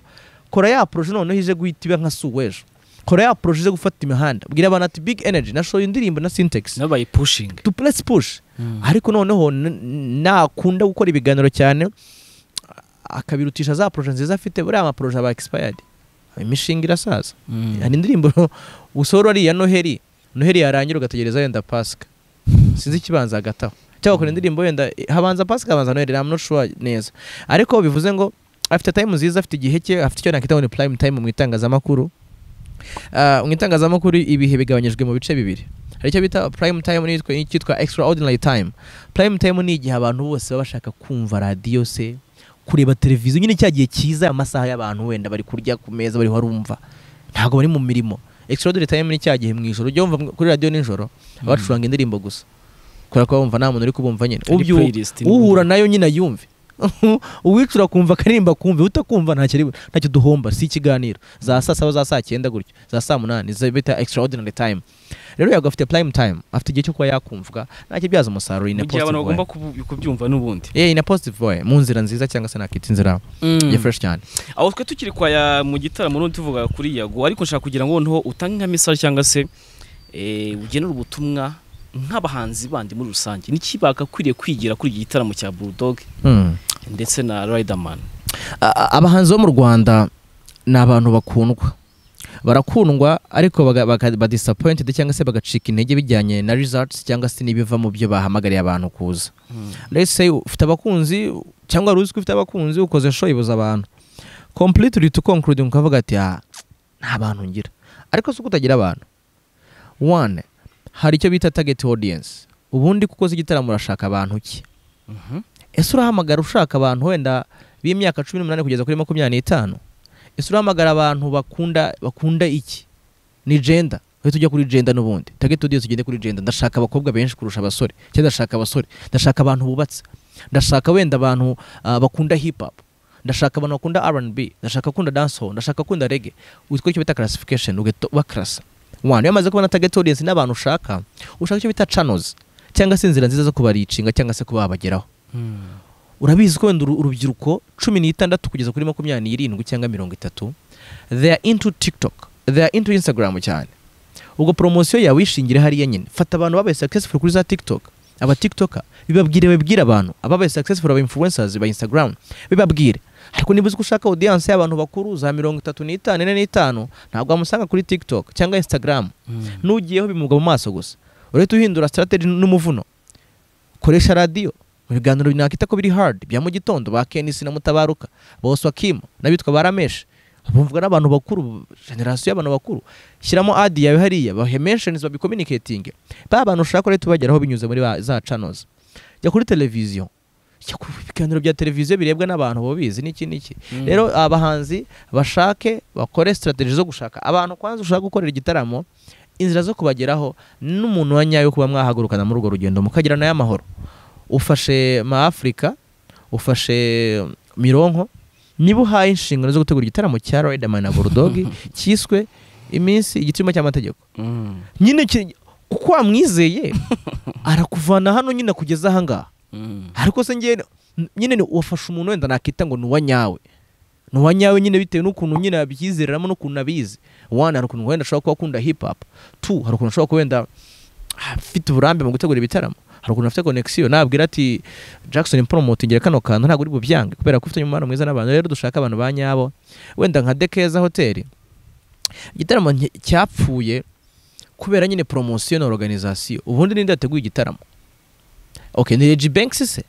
kora ya proje noneho ije guhita iba nka suwejo kora ya proje ije gufata imihanda bwira abantu ati big energy nashoye indirimbo na syntax nabo bayipushinga to let's push ariko noneho n- nakunda gukora ibiganiro cyane akabirutisha za proje nziza afite buriya amaproje aba expired imishinga irasaza hari indirimbo usohora ari iya noheli noheli yarangira ugategereza wenda pasika sinzi ikibanza hagataho cyangwa ukora indirimbo wenda habanza pasika habanza noheli I'm not sure neza ariko bivuze ngo afite time nziza afite igihe cye afite icyo nakwita ngo ni prime time mu itangazamakuru Ah, mu itangazamakuru ibihe bigabanyijwe mu bice bibiri hari icyo bita prime time n'iyitwa- n'icyitwa extraordinary time prime time ni igihe abantu bose baba bashaka kumva radiyo se kureba televiziyo nyine cya gihe cyiza amasaha y'abantu wenda bari kurya ku meza bari barumva ntabwo bari mu mirimo extraordinary time ni cya gihe mu ijoro ujya wumva kuri radiyo nijoro abacuranga indirimbo gusa kubera ko bumva nta muntu uri kubumva nyine Ubyu- uhura nayo nyine yumve uwicura kumva akaririmba kumve utakumva ntacyo ari- ntacyo duhomba si ikiganiro za saa saba za saa cyenda gutyo za saa munani za bita extraordinary time rero yago afite prime time afite igihe cyo kuba yakumvwa ntakibyaza umusaruro in a mu gihe abantu positive way bagomba kubu- kubyumva n'ubundi yeah, in a positive way mu nzira nziza cyangwa se nakita inzira ya fresh cyane aho twe tukiri kwa ya mu gitaramo n'undi tuvuga kuri yago ariko nshaka kugira ngo noneho utange nka message cyangwa se eh, ugenere ubutumwa nk'abahanzi bandi muri rusange n'iki bagakwiriye kwigira kuri iki gitaramo cya Bulldog Hmm. ndetse na Riderman A- a- abahanzi bo mu rwanda ni abantu bakundwa barakundwa ariko baga- baga- badisappointed cyangwa se bagacika intege bijyanye na results cyangwa se n'ibiva mu byo bahamagariye abantu kuza let's say ufite abakunzi cyangwa wari uzi ko ufite abakunzi ukoze show ibuza abantu completely to conclude ukavuga ati ah nta bantu ngira ariko si uko utagira abantu one hari icyo bita target audience ubundi kuko uzi igitaramo urashaka abantu ki ese urahamagara ushaka abantu wenda b'imyaka cumi n'umunani kugeza kuri makumyabiri n'itanu ese urahamagara abantu bakunda bakunda iki ni jenda uhita ujya kuri jenda n'ubundi target audience ugende kuri jenda ndashaka abakobwa benshi kurusha abasore cyangwa ndashaka abasore ndashaka abantu bubatse ndashaka wenda abantu ah, bakunda hip hop ndashaka abantu bakunda R&B ndashaka akunda dancehall ndashaka akunda reggae witwa icyo bita classification ugahita ubakarasa wanu yamaze kubona target audience n'abantu ushaka ushaka icyo bita channels cyangwa se inzira nziza zo kubaricinga cyangwa se kuba babageraho urabizi ko wenda uru- urubyiruko cumi n'itandatu kugeza kuri makumyabiri n'irindwi cyangwa mirongo itatu they are into tiktok they are into instagram cyane ubwo poromosiyo yawe uyishingire hariya nyine fata abantu babaye successful kuri za tiktok aba tiktoka bibabwire babwire abantu ababaye successful aba influencers ba instagram bibabwire ariko niba uzi ko ushaka audience y'abantu bakuru za mirongo itatu n'itanu ine n'itanu ntabwo wamusanga kuri tiktok cyangwa instagram nugiyeho bimuga mu maso gusa urahita uhindura strategy n'umuvuno koresha radiyo mu biganiro nakita ko biri hard bya mu gitondo ba kenisi na mutabaruka bose wakima n'abitwa barameshi bumvwa n'abantu bakuru generasiyo y'abantu bakuru shyiramo adi yawe hariya bahe mentions babicommunicating ba bantu ushaka rero tubageraho binyuze muri ba- za channels jya kuri televiziyo jya ku biganiro bya televiziyo birebwa n'abantu bo bizi n'iki n'iki rero abahanzi bashake bakore strategy zo gushaka abantu kwanza ushaka gukorera igitaramo inzira zo kubageraho n'umuntu wa nyayo kuba mwahagurukana muri urwo rugendo mukagira nayo amahoro ufashe ma Africa ufashe mironko niba uhaye inshingano zo gutegura igitaramo cya Riderman na Bulldog cyiswe iminsi igitsimo cy'amategeko nyine ki- uko wamwizeye arakuvana hano nyine akugeza ahangaha ariko se njye nyine ni- wafashe umuntu wenda nakita ngo ni uwa nyawe ni uwa nyawe nyine bitewe n'ukuntu nyine abyizereramo n'ukuntu abizi one hari ukuntu wenda ashobora kuba akunda hip hop two hari ukuntu ashobora kuba wenda afite uburambe mu gutegura ibitaramo hari ukuntu afite connexion nabwira ati Jackson promoting kano kantu ntabwo uri bubyange kubera ko ufite umubano mwiza n'abantu rero dushaka abantu ba nyabo wenda nka Dekeza Hotel igitaramo nti- cyapfuye kubera nyine promotion na organisation ubundi ninde yateguye igitaramo okay ni Reggie Banks se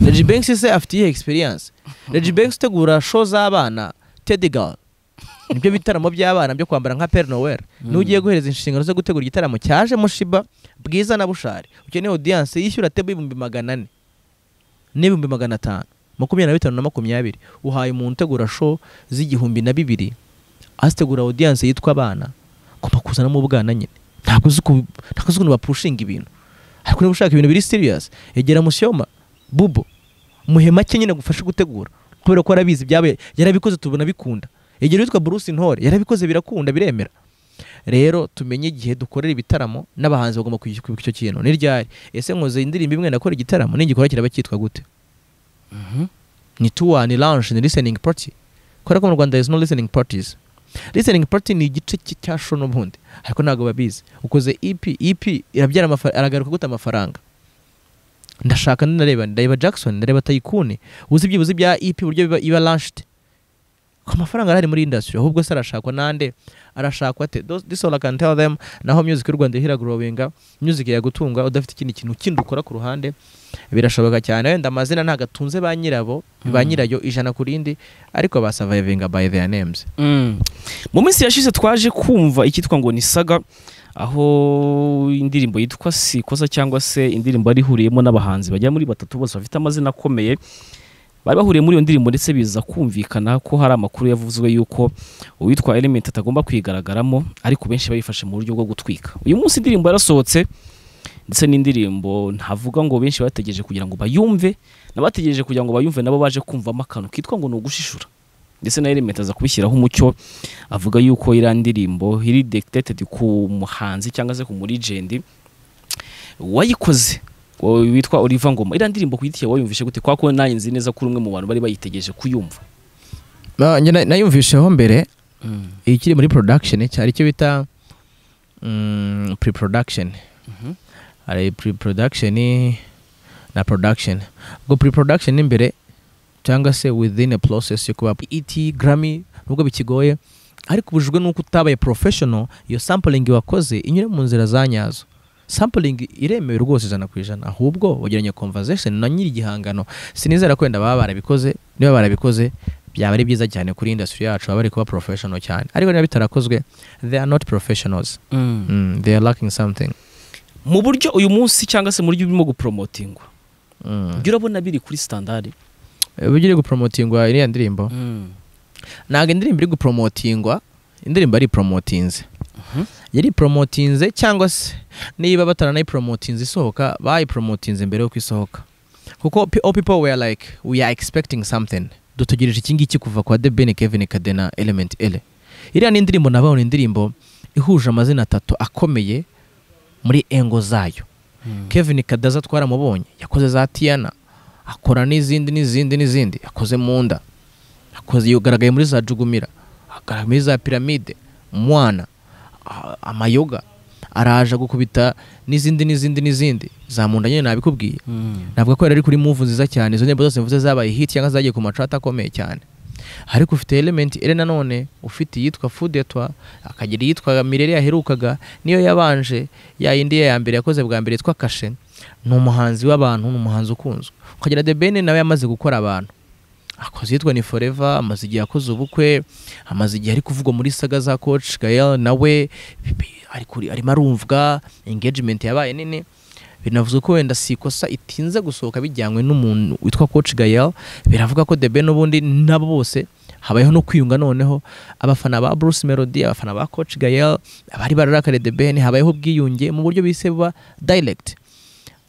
Reggie Banks se afite iyihe experience Reggie Banks utegura show z'abana Teddy Girl nibyo bitaramo by'abana byo kwambara nka Père Noël niwe ugiye guhereza inshingano zo gutegura igitaramo cyajemo Shiba bwiza na bushari ukeneye audience yishyura tebo ibihumbi magana ane n'ibihumbi magana atanu makumyabiri na bitanu na makumyabiri uhaye umuntu utegura show z'igihumbi na bibiri azitegura audience yitwa abana ugomba kuzanamo ubwana nyine ntabwo uzi ku- ntabwo uzi ukuntu bapushinga ibintu ariko niba ushaka ibintu biri serious yegera mushyoma bubo muhe make nyine agufashe gutegura kubera ko arabizi ibyabo yarabikoze tubona bikunda yegera uwitwa Bruce Ntore yarabikoze birakunda biremera rero tumenye igihe dukorera ibitaramo n'abahanzi bagomba kwishyura kwibuka icyo kintu n'iryari ese nkoze indirimbo imwe nakora igitaramo ningikora kiraba cyitwa gute ni tuwa ni lounge ni listening party kubera ko mu rwanda is no listening parties listening party ni igice cy- cya show n'ubundi ariko ntabwo babizi ukoze ep ep irabyara amafa- aragaruka guta amafaranga ndashaka ndareba ndareba jackson ndareba tayikuni uzi byibuze bya ep uburyo biba- iba launched ko amafaranga arahari muri industry ahubwo se arashakwa nande arashakwa ate Those- this all I can tell them naho music y'u rwanda ihiragrowinga music yagutunga udafite ikindi kintu kindi ukora ku ruhande birashoboka cyane wenda amazina ntabwo atunze ba nyirabo ba Mm. nyirayo ijana ku rindi ariko basavayivinga by their names mu minsi yashize twaje kumva icyitwa ngo ni saga aho indirimbo yitwa sikoza cyangwa se indirimbo yari ihuriyemo n'abahanzi bagera muri batatu bose bafite amazina akomeye bari bahuriye muri iyo ndirimbo ndetse biza kumvikana ko hari amakuru yavuzwe y'uko uwitwa element atagomba kwigaragaramo ariko benshi bayifashe mu buryo bwo gutwika uyu munsi indirimbo yarasohotse ndetse n'indirimbo ntavuga ngo benshi bategereje kugira ngo bayumve n'abategereje kugira ngo bayumve nabo baje kumvamo akantu kitwa ngo ni ugushishura ndetse na element aza kubishyiraho umucyo avuga yuko iriya ndirimbo iri dictated ku muhanzi cyangwa se ku murigendi wayikoze wo- witwa Oliver Ngoma iriya ndirimbo kuyitiye wayumvishe gute kwa ko nanjye nzi neza ko uri umwe mu bantu bari bayitegereje kuyumva Na- njye na- nayumvisheho mbere ikiri muri production cyari icyo bita mm, pre-production Mhm. hari pre-production na production ubwo pre-production ni imbere cyangwa se within a process yo kuba ET Grammy nubwo bikigoye ariko ubujijwe n'uko utabaye professional iyo sampling wakoze inyure mu nzira za nyazo sampling iremewe rwose ijana ku ijana ahubwo wagiranye conversation na nyiri igihangano sinizera ko wenda baba barabikoze niba barabikoze byaba ari byiza cyane kuri industry yacu baba bari kuba professional cyane ariko niba bitarakozwe they are not professionals mm, they are lacking something mu buryo uyu munsi cyangwa se mu buryo urimo gupromotingwa mm. ibyo urabona biri kuri standard uburyo iri gupromotingwa iriya ndirimbo ntabwo indirimbo iri gupromotingwa indirimbo ari promotinze Mhm. yari promotinze cyangwa se niba bataranayipromotinze isohoka bayipromotinze mbere yuko isohoka kuko pe- all people were like we are expecting something dutegereje iki ngiki kuva kwa The Ben Kevin Kadena Element L iriya ni indirimbo nabaho ni indirimbo ihuje amazina atatu akomeye muri engo zayo Kevin Kadaza twaramubonye yakoze za Tiana akora n'izindi n'izindi n'izindi yakoze mu nda akoze yagaragaye muri za Jugumira agaragaye muri za Pyramide umwana a- amayoga araje gukubita n'izindi n'izindi n'izindi za munda nyine nabikubwiye navuga ko yari ari kuri move nziza cyane izo ndirimbo zose mvuze zabaye hit cyangwa zagiye ku macata akomeye cyane ariko ufite element ere nanone ufite iyitwa fudetwa akagira iyitwa mirere yaherukaga niyo yabanje ya yindi ye ya mbere yakoze bwa mbere yitwa kashe ni umuhanzi w'abantu ni umuhanzi ukunzwe ukagira the ben nawe yamaze gukora abantu akoze iyitwa ni forever amaze igihe akoze ubukwe amaze igihe ari kuvugwa muri saga za coach gael nawe bi- ari kuri- arimo arumvwa engagement yabaye nini binavuze ko wenda si ikosa itinze gusohoka bijyanywe n'umuntu witwa coach Gael biravuga ko Debe n'ubundi nabo bose habayeho no kwiyunga noneho abafana ba Bruce Melody abafana ba coach Gael abari bararakare Debe habayeho ubwiyunge mu buryo bise buba direct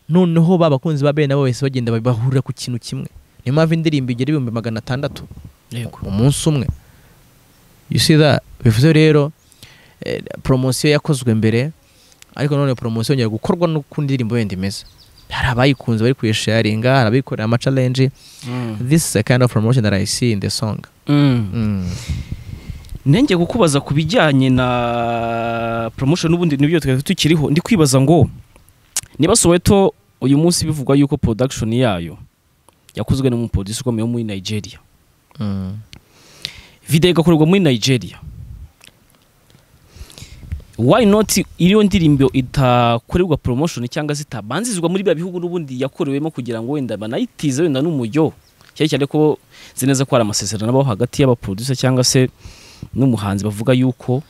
noneho ba bakunzi ba Ben nabo bahise bagenda bahurira ku kintu kimwe niyo mpamvu indirimbo igera ibihumbi magana atandatu umunsi umwe you see that bivuze rero eh, promosiyo yakozwe mbere ariko none poromosiyo yongera gukorwa n'uko indirimbo yenda imeze hari abayikunze bari kuyisharinga hari abayikorera amacalenji this is a kind of promotion that I see in the song Mm. nenge kukubaza ku bijyanye na promotion n'ubundi nibyo twari tukiriho ndi kwibaza ngo niba soweto uyu munsi bivugwa yuko production yayo yakozwe n'umupolisi ukomeye wo muri nigeria Mm. video igakorerwa muri nigeria why not iriyo ndirimbo itakorerwa promotion cyangwa se itabanzirizwa muri bya bihugu n'ubundi yakorewemo kugira ngo wenda banayitize wenda n'umujyo cyane cyane ko nzi neza ko hari amasezerano abaho hagati y'abaproducer cyangwa se n'umuhanzi bavuga yuko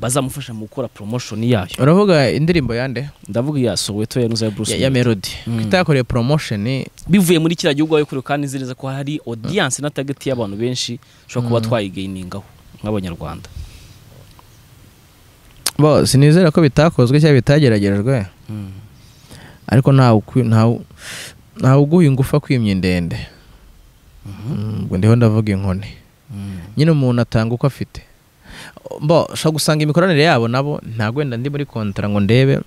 bazamufasha mu gukora promotion yayo uravuga indirimbo yande ndavuga iya Soweto ya Nuza ya Bruce ya, ya Melody. melody Mm. itakoreye promotion bivuye muri kiriya gihugu wayokorewe kandi nzi neza ko hari audience na target y'abantu benshi ushobora kuba Mm. twayigainingaho nk'abanyarwanda bo sinizera ko bitakozwe cyangwa bitageragerejwe Mm. ariko ntawe ukwi- ntawe- ntawe uguha ingufu kwimya indende Mm, ubwo ndiho ndavuga inkoni Mm. nyine umuntu atanga uko afite bo ushobora gusanga imikoranire yabo nabo ntabwo wenda ndi muri kontara ngo ndebe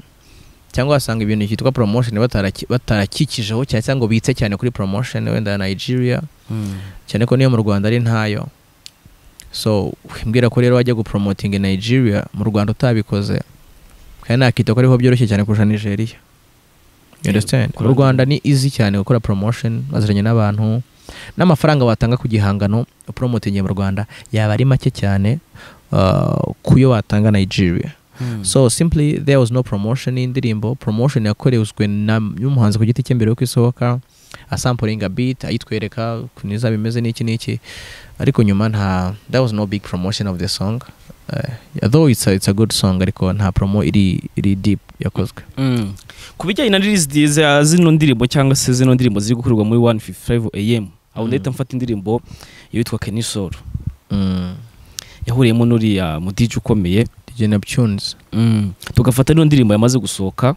cyangwa wasanga ibintu cyitwa promotion bataraki- batarakikijeho cyane cyangwa ngo bitse cyane kuri promotion wenda ya Nigeria Mm. cyane ko niyo mu Rwanda ari ntayo so wimbwira ko rero wajya gupromotinga Nigeria mu Rwanda utabikoze kandi nakita ko ariho byoroshye cyane kurusha Nigeria You understand Kurang- u Rwanda ni easy cyane gukora promotion baziranye n'abantu n'amafaranga watanga ku gihangano upromotingiye mu Rwanda yaba ari make cyane uh, kuyo watanga Nigeria Mm. so simply there was no promotion y'indirimbo promotion yakorewswe na- n'umuhanzi ku giti cye mbere yuko isohoka asampuringa beat ayitwereka ukuntu izaba imeze n'iki n'iki ariko nyuma nta that was no big promotion of the song uh, though it's a, it's a good song ariko nta promo iri iri deep yakozwe Mm. ku bijyanye na release za zino ndirimbo cyangwa se zino ndirimbo ziri gukorerwa muri 155 am aho Mm. ndahita mfata indirimbo yitwa kenisoro mm. yahuriyemo n'uriya mudiji ukomeye DJ Neptunes Mm. tugafata n'iyo ndirimbo yamaze gusohoka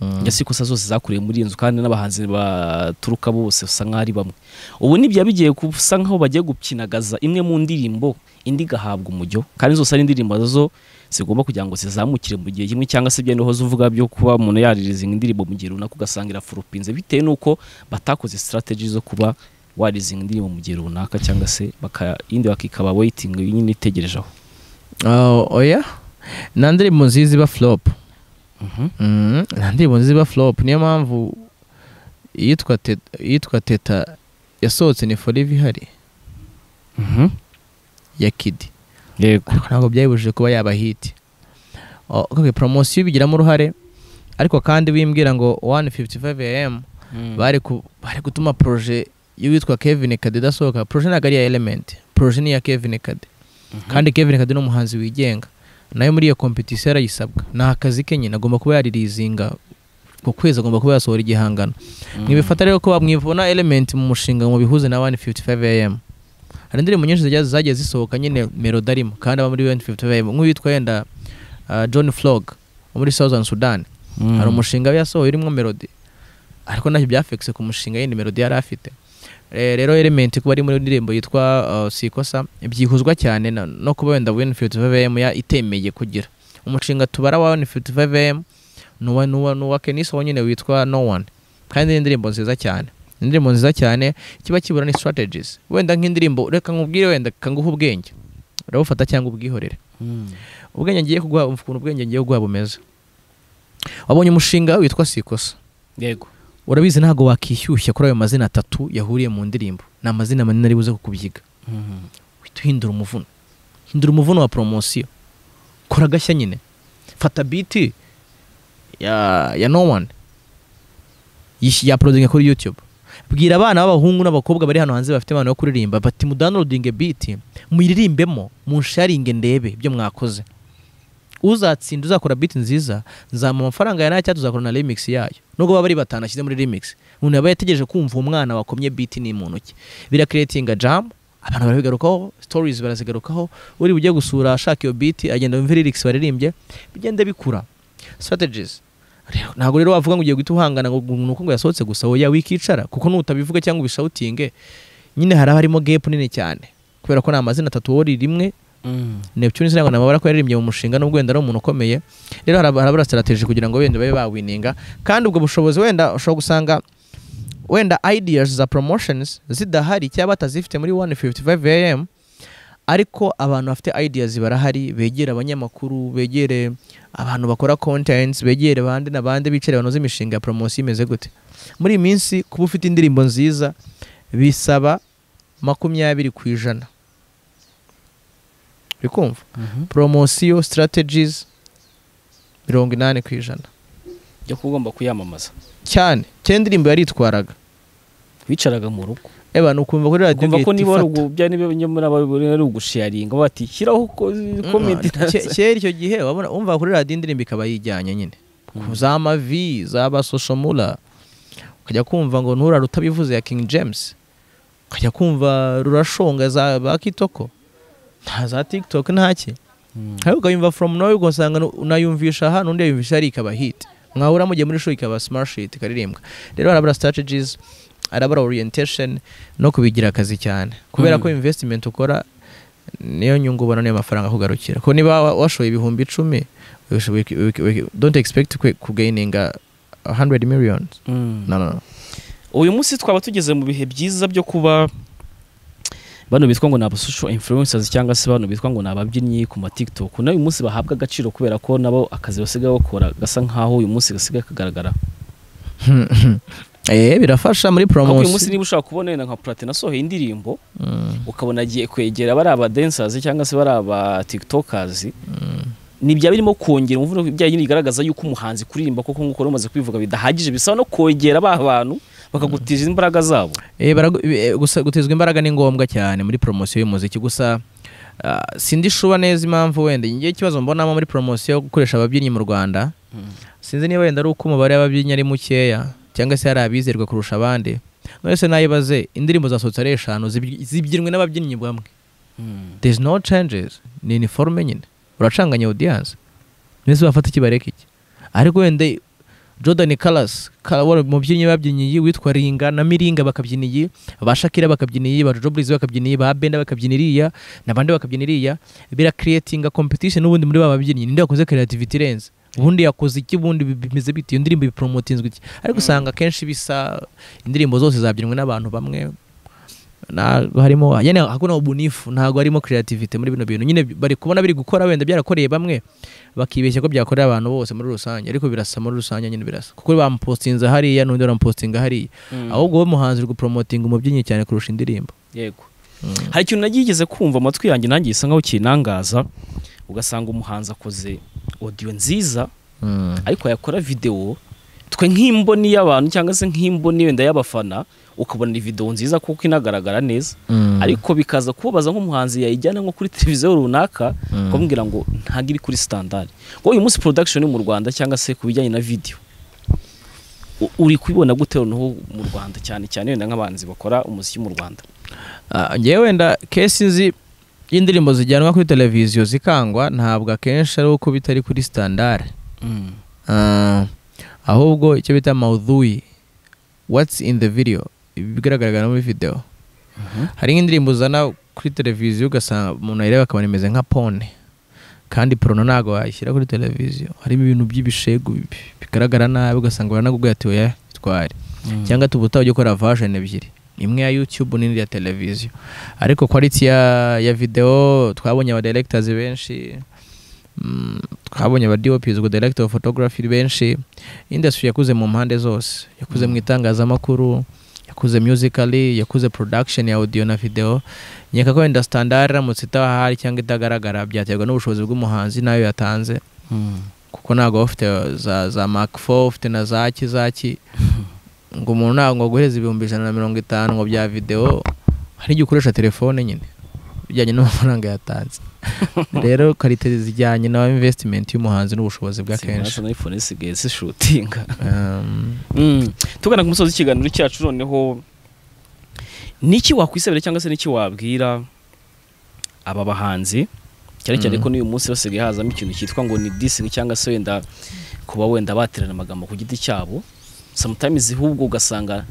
mm. ndetse ikosa zose zakorewe muri iyi nzu kandi n'abahanzi baturuka bose usa nk'aho ari bamwe ubu nibya bigiye gusa nk'aho bagiye gukinagaza imwe mu ndirimbo indi igahabwa umujyo kandi zose ari indirimbo zo zigomba kugira ngo zizamukire mu gihe kimwe cyangwa se ibyo niho zivuga byo kuba umuntu yaririzinga indirimbo mu gihe runaka ugasanga irafurupinze bitewe n'uko batakoze strategy zo kuba warizinga indirimbo mu gihe runaka cyangwa se baka, indi bakikaba waiting nyine itegereje aho oh, oya nta ndirimbo nziza iba flop Mm, nta ndirimbo nziza iba flop niyo mpamvu iyitwa Teta- iyitwa teta yasohotse ni forever ihari Mhm. ya kidi yego ariko ntabwo byayibujije kuba yaba hiti O- okay, poromosiyo ibigiramo uruhare ariko kandi wimbwira ngo 155 am bari ku- bari gutuma proje y'uwitwa Kevin Kade idasohoka proje ntabwo ari iya element proje ni iya Kevin Kade kandi Kevin Kade ni umuhanzi wigenga nayo muri iyo competition yarayisabwa ni akazi ke nyine agomba kuba yaririzinga ku kwezi agomba kuba yasohora igihangano mwibifata rero ko mwibona element mu mushinga mu bihuze na 155 am hari indirimbo nyinshi zagiye zagiye zisohoka nyine melody arimo kandi aba muri 155 am nk'uwitwa yenda uh, John Flog wo muri Southern Sudan hari umushinga we yasohoye urimo melody ariko ntacyo byafekise ku mushinga yindi melody yari afite Eh, rero element kuba ari muri indirimbo yitwa uh, sikosa byihuzwa cyane na- no kuba wenda 155 am ya itemeye kugira umushinga tubara wa 155 am nuwa nuwa nuwa Keniso wonyine witwa no one kandi ni indirimbo nziza cyane Ni indirimbo nziza cyane kiba kibura ni strategies wenda nk'indirimbo reka nkubwire wenda kanguha ubwenge urabufata cyangwa ubwihorere ubwenge ngiye kuguha ukuntu ubwenge ngiye kuguha bumeze wabonye umushinga witwa sikosa yego urabizi ntabwo wakishyushya kuri ayo mazina atatu yahuriye mu ndirimbo ni amazina manini ari buze kukubyiga uhita uhindura umuvuno hindura umuvuno wa poromosiyo kora agashya nyine fata biti ya ya no one Yish- yaprodinga kuri youtube bwira abana b'abahungu n'abakobwa bari hano hanze bafite impano yo kuririmba bati mudownloadinge biti muyirimbemo munsharinge ndebe ibyo mwakoze uzatsinda uzakora biti nziza nzamuha amafaranga ya nta cyangwa tuzakorana na remix yayo nubwo baba ari batanu ashyize muri remix umuntu yaba yategereje kumva umwana wakomye biti ni mu ntoki birakiretinga jam abantu barabigarukaho stories barazigarukaho uri bujye gusura ashaka iyo beat agenda wumva lyrics baririmbye bigenda bikura strategies Rero, ntabwo rero wavuga ngo ugiye guhita uhangana ngo umuntu uko ngo yasohotse gusa wowe wikicara kuko n'utabivuga cyangwa ubishoutinge nyine haba harimo gap nini cyane kubera ko ni amazina atatu wowe uri rimwe Neptune sinabona amabara ko yaririmbye mu mushinga n'ubwo wenda ari umuntu ukomeye rero harab- harabura strategy kugira ngo wenda babe bawininga kandi ubwo bushobozi wenda ushobora gusanga wenda ideas za promotions zidahari cyangwa batazifite muri 155am ariko abantu bafite ideas barahari begere abanyamakuru begere abantu bakora contents begere bande na bande bicare banoze imishinga ya promosiyo imeze gute muri iyi minsi kuba ufite indirimbo nziza bisaba makumyabiri ku ijana uri kumva promosiyo strategies mirongo inani ku ijana jya kuba ugomba kuyamamaza cyane cyane indirimbo yaritwaraga wicaraga mu rugo eba ni ukumva kuri radiyo ukumva ko igahita niba ari ifata. ugu- bya niba nyamara ari ugusharinga bati shyiraho ko- komedi Mm, ke- kera icyo gihe wabona wumva kuri radiyo indirimbo ikaba yijyanye nyine ku za mavi zaba soshomura ukajya kumva ngo nturare utabivuze ya king james ukajya kumva rurashonga za ba kitoko nta za tiktok ntaki ariko ukayumva from nawe ugasanga nu- unayumvisha aha n'undi yayumvisha ari ikaba hit mwahura mugiye muri show ikaba smart shit ikaririmbwa rero harabura strategies harabura orientation no kubigira akazi cyane kubera Mm. ko investment ukora niyo nyungu ubona niyo mafaranga akugarukira ko niba wa- washoye ibihumbi icumi wishoboye ku- wiki- wiki- don't expect kwe- kugaininga 100 million no no no uyu munsi twaba tugeze mu bihe byiza byo kuba bano bitwa ngo ni aba social influencers cyangwa se bano bitwa ngo ni ababyinnyi ku ma TikTok nayo uyu munsi bahabwa agaciro kubera ko nabo akazi basigaye bakora gasa nkaho uyu munsi gasigaye kagaragara eh birafasha muri kuko uyu munsi promotion niba ushaka kubona wenda nka Platini asohoye indirimbo Mm, ukabona agiye kwegera bari aba dancers cyangwa se bari aba tiktokers ni bya birimo kongera umuvuro bya nyine bigaragaza yuko umuhanzi kuririmba koko nk'uko rumaze kwivuga bidahagije bisaba no kongera ba bantu bakagutiza imbaraga zabo eh, baragu- eh, gusa gutezwa imbaraga ni ngombwa cyane muri promotion y'umuziki gusa ah, sindi shuba neza impamvu wenda ngiye ikibazo mbonamo muri promotion yo gukoresha ababyinnyi mu Rwanda sinzi niba wenda ari uko umubare w'ababyinnyi ari mukeya cyangwa se hari abizerwa kurusha abandi mwese nayibaze indirimbo zasohotse ari eshanu zibyi- zibyinwe n'ababyinnyi bamwe there's no changes ni iniforme nyine uracanganya audience mwese bafata ikibareka iki ariko wenda jordan Callas Cal- wari umubyinnyi babyina iyi witwa ringa na miringa bakabyina iyi ba shakira bakabyina iyi ba jojo Breeze bakabyina iyi ba benda bakabyina iriya n'abandi bakabyina iriya birakiretinga competition n'ubundi muri ba babyinnyi ninde wakoze creativity irenze ubundi yakoze iki ubundi bi- bimeze bite iyo ndirimbo ipromotinzwe iki ariko usanga akenshi bisa indirimbo zose zabyinwe n'abantu bamwe ntabwo harimo nyine hakuna ubunifu ntabwo harimo creativity muri bino bintu nyine bari kubona biri gukora wenda byarakoreye bamwe bakibeshya ko byakorera abantu bose muri rusange ariko birasa muri rusange nyine birasa kuko bamupostinze hariya n'undi baramupostinga hariya ahubwo wowe muhanzi uri gupromotinga umubyinnyi cyane kurusha indirimbo yego hari ikintu nagigeze kumva amatwi yanjye nanjye gisa nkaho kinangaza ugasanga umuhanzi akoze audio nziza Mm. ariko yakora videwo twe nk'imboni y'abantu cyangwa se nk'imboni wenda y'abafana ukabona ni videwo nziza kuko inagaragara neza Mm. ariko bikaza kubabaza nk'umuhanzi yayijyana nko kuri televiziyo runaka ukamubwira ngo ntabwo iri kuri standard ngo uyu munsi production mu Rwanda cyangwa se ku bijyanye na video u- uri kubibona gute noneho mu Rwanda cyane cyane wenda nk'abanzi bakora umuziki mu Rwanda Ah, ngewe wenda kesi nzi y'indirimbo zijyanwa kuri televiziyo zikangwa ntabwo akenshi ari uko bitari kuri standard Ah, ahubwo icyo bita mawudhuyi what's in the video bigaragara muri video hari nk'indirimbo uzana kuri televiziyo ugasanga umuntu ayireba akabona imeze nka pone kandi porono ntabwo wayishyira kuri televiziyo harimo ibintu by'ibishegu bi- bigaragara nabi ugasanga baranagubwiye ati oya bitware cyangwa tubuta ujya ukora version ebyiri imwe ya YouTube n'indi ya televiziyo ariko quality ya, ya video twabonye aba directors benshi mm, twabonye aba DOPs ubwo director of photography benshi industry yakuze mu mpande zose yakuze mu itangazamakuru yakuze musically yakuze production ya audio na video nyeka ko wenda standard iramutse itahari cyangwa itagaragara byaterwa n'ubushobozi bw'umuhanzi n'ayo yatanze kuko ntabwo baba bafite za, za Mark 4 ufite na za ki za ki ngo umuntu ntabwo ngo aguhereze ibihumbi ijana na mirongo itanu ngo bya videwo hari igihe ukoresha telefone nyine bijyanye n'amafaranga yatanze rero karite zijyanye na investment y'umuhanzi n'ubushozi bwa kenshi Sinabasha na iPhone zisigaye zishutinga Um, tugana ku musozi w'ikiganiro cyacu noneho niki wakwisabira cyangwa se niki wabwira aba bahanzi cyane cyane Mhm. ko n'uyu munsi basigaye hazamo ikintu cyitwa ngo ni dising cyangwa se wenda kuba wenda baterana amagambo ku giti cyabo sometimes ahubwo ugasanga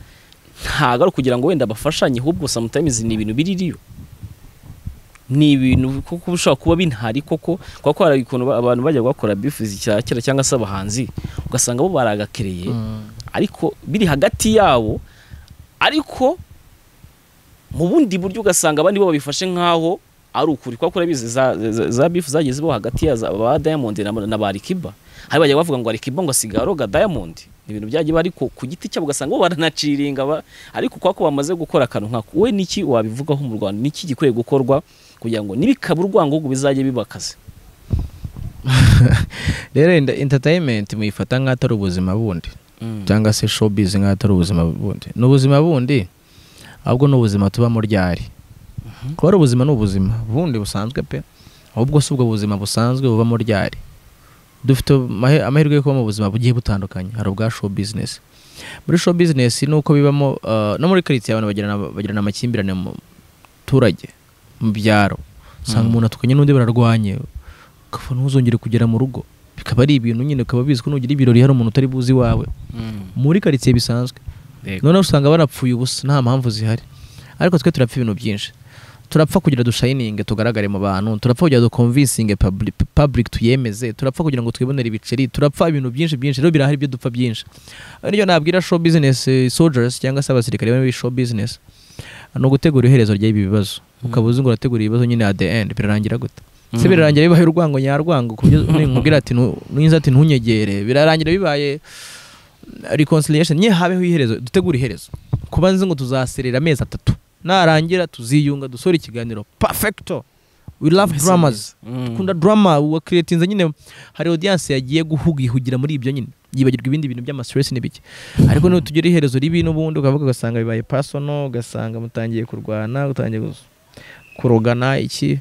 ntago ari ukugira ngo wenda bafashanye ahubwo sometimes ni ibintu biririyo ni ibintu kuko ushobora kuba binhari koko kuko hari ukuntu ba- abantu bajya bakora bifuza icya kera cyangwa se abahanzi ugasanga bo baragakereye ariko biri hagati yabo ariko mu bundi buryo ugasanga abandi bo babifashe nk'aho ari ukuri kuko urabizi za, za, za bifu zagiye zibaho hagati ya za- ba Diamond na, na ba Alikiba hari bajya bavuga ngo Alikiba ngo asigaye aroga Diamond ni ibintu byagiye ariko ku giti cyabo ugasanga bo baranaciringa ba, ariko kwa ko bamaze gukora akantu nkako we niki wabivugaho mu Rwanda niki gikwiye gukorwa kugira ngo nibikaba urwango bizajye bibakaze rero enda- entertainment muyifata nk'aho atari ubuzima bundi cyangwa se showbiz nk'aho atari ubuzima bundi ni ubuzima bundi ahubwo ni ubuzima tubamo ryari kuba ari ubuzima ni ubuzima bundi busanzwe pe ahubwo si ubwo buzima busanzwe bubamo ryari dufite amahe- amahirwe yo kuba mu buzima bugiye butandukanye hari ubwa show business muri show business ni uko bibamo uh, no muri karitsiye abantu bagirana bagirana amakimbirane mu turage mu byaro usanga Mm. umuntu atukanye n'undi bararwanye ukava ntuzongere kugera mu rugo bikaba ari ibintu nyine ukaba bizwi ko nugira ibirori hari umuntu utari buzi iwawe muri karitsiye bisanzwe noneho usanga barapfuye ubusa nta mpamvu zihari ariko twe turapfa ibintu byinshi turapfa kugira dushayininge tugaragare mu bantu turapfa kugira dukomvisinge public, public tuyemeze turapfa kugira ngo twibonere ibiceri turapfa ibintu byinshi byinshi rero birahari ibyo dupfa byinshi niyo nabwira show business eh, soldiers cyangwa se abasirikare bari muri show business ni ugutegura iherezo ry'ibi bibazo ukaba uzi ngo urategura ibibazo nyine at the end birarangira gute se birarangira bibaye urwango nyarwango ku buryo nkubwira ati "Nu- nuyinze ati ntunyegere birarangira bibaye reconciliation nye habeho iherezo dutegure iherezo kuba nzi ngo tuzaserera amezi atatu narangira tuziyunga dusore ikiganiro perfecto we love dramas dukunda drama wakiriyetinze nyine hari audience yagiye guhugihugira muri ibyo nyine yibagirwa ibindi bintu by'amastress n'ibiki ariko niba tugera iherezo ribi n'ubundi ukavuga ugasanga bibaye personal ugasanga mutangiye kurwana utangiye gus- kurogana iki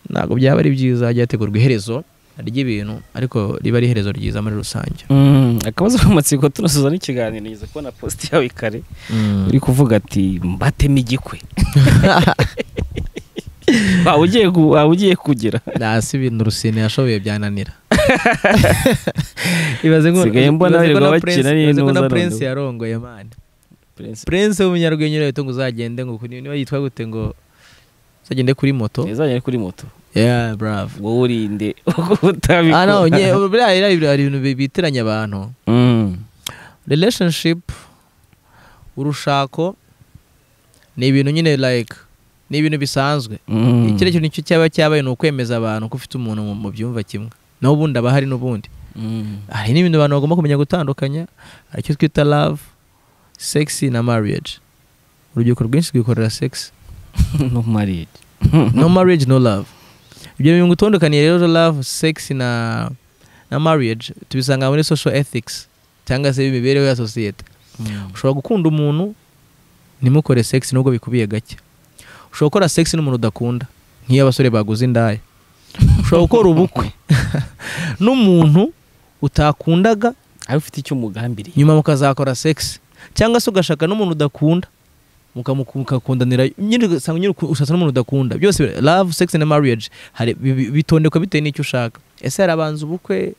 ntabwo byaba ari byiza hajya hategurwa iherezo ry'ibintu ariko riba ari iherezo ryiza muri rusange Mm, akabazo k'amatsiko tunasoza n'ikiganiro nigeze kubona post yawe kare uri kuvuga ati mbateme igikwe waba ugiye gu- waba ugiye kugira nasi ibintu rusine yashoboye byananira ibaze ngo- Nsigaye mbona ibaze birirwa ngo na bakina Prince- n'intuza ibaze ngo na noneho. prince yarongoye mani prince w'umunyarwenya urahita ngo uzagende ngo kuri- niba yitwa gute ngo uzagende kuri moto izajya kuri moto yeah bravo wowe urinde utabikora ah no nye buriya rero ibyo hari ibintu bi- biteranya abantu Mm, relationship urushako ni ibintu nyine like ni ibintu bisanzwe mm. ikindi kintu nicyo cyaba cyabaye ni ukwemeza abantu ko ufite umuntu mu- mu byumva kimwe n'ubundi aba hari n'ubundi Mm. hari n'ibintu abantu bagomba kumenya gutandukanya hari icyo twita love sexy na marriage urubyiruko rwinshi rwikorera sex no married no marriage no love ibyo bintu gutondekaniye rero love sex na na marriage tubisanga muri social ethics cyangwa se imibereho ya sosiyete Mm. ushobora gukunda umuntu ntimukore sex nubwo bikubiye gake ushobora gukora sex n'umuntu udakunda nk'iyo abasore baguze indaya ushobora gukora ubukwe n'umuntu utakundaga ari ufite icyo umugambiriye nyuma mukazakora sex cyangwa se ugashaka n'umuntu udakunda mukamukundanira nyine ugasanga nyine ushatse n'umuntu udakunda byose bira- love sex na marriage hari bi- bi- bitondekwa bitewe n'icyo ushaka ese harabanza ubukwe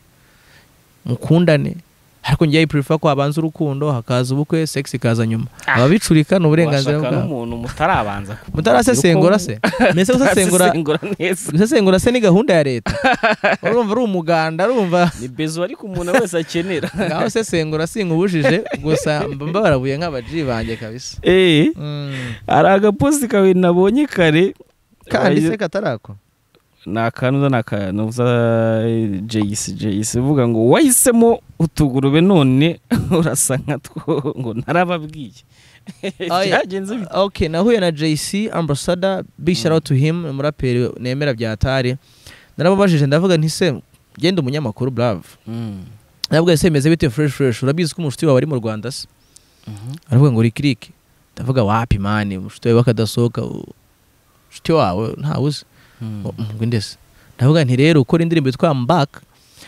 mukundane ariko njyewe prefer ko habanza urukundo hakaza ubukwe sex ikaza nyuma Ah. ababicurika ni uburenganzira washaka bwabo n'umuntu mutarabanza kumenya mutarasesengura uko- se mbese gusesengura Arasesengura neza gusesengura se ni gahunda ya leta urumva ari umuganda urumva ni bezo ariko umuntu wese akenera ngaho sesengura sinkubujije gusa mba mbarabuye nk'abaji banjye kabisa eh hari agaposti kawe nabonye kare kandi se katarako ni akantu uzana akantu uza jeyisi jeyisi uvuga ngo wahisemo utugurube none urasa nka two ngo narababwiye Oya. byagenze bite ok nahuye na jc ambassador big shout out to him umuraperi nemera bya tari naramubajije ndavuga nti se genda umunyamakuru brave ndavuga se bimeze bite fresh fresh urabizi ko umushuti wawe ari mu rwanda se aravuga ngo rikiriki ndavuga wapi mani umushuti wawe bakadasohoka u- umushuti wawe ntawuzi ngo ndese ndavuga nti rero ukora indirimbo yitwa mbaka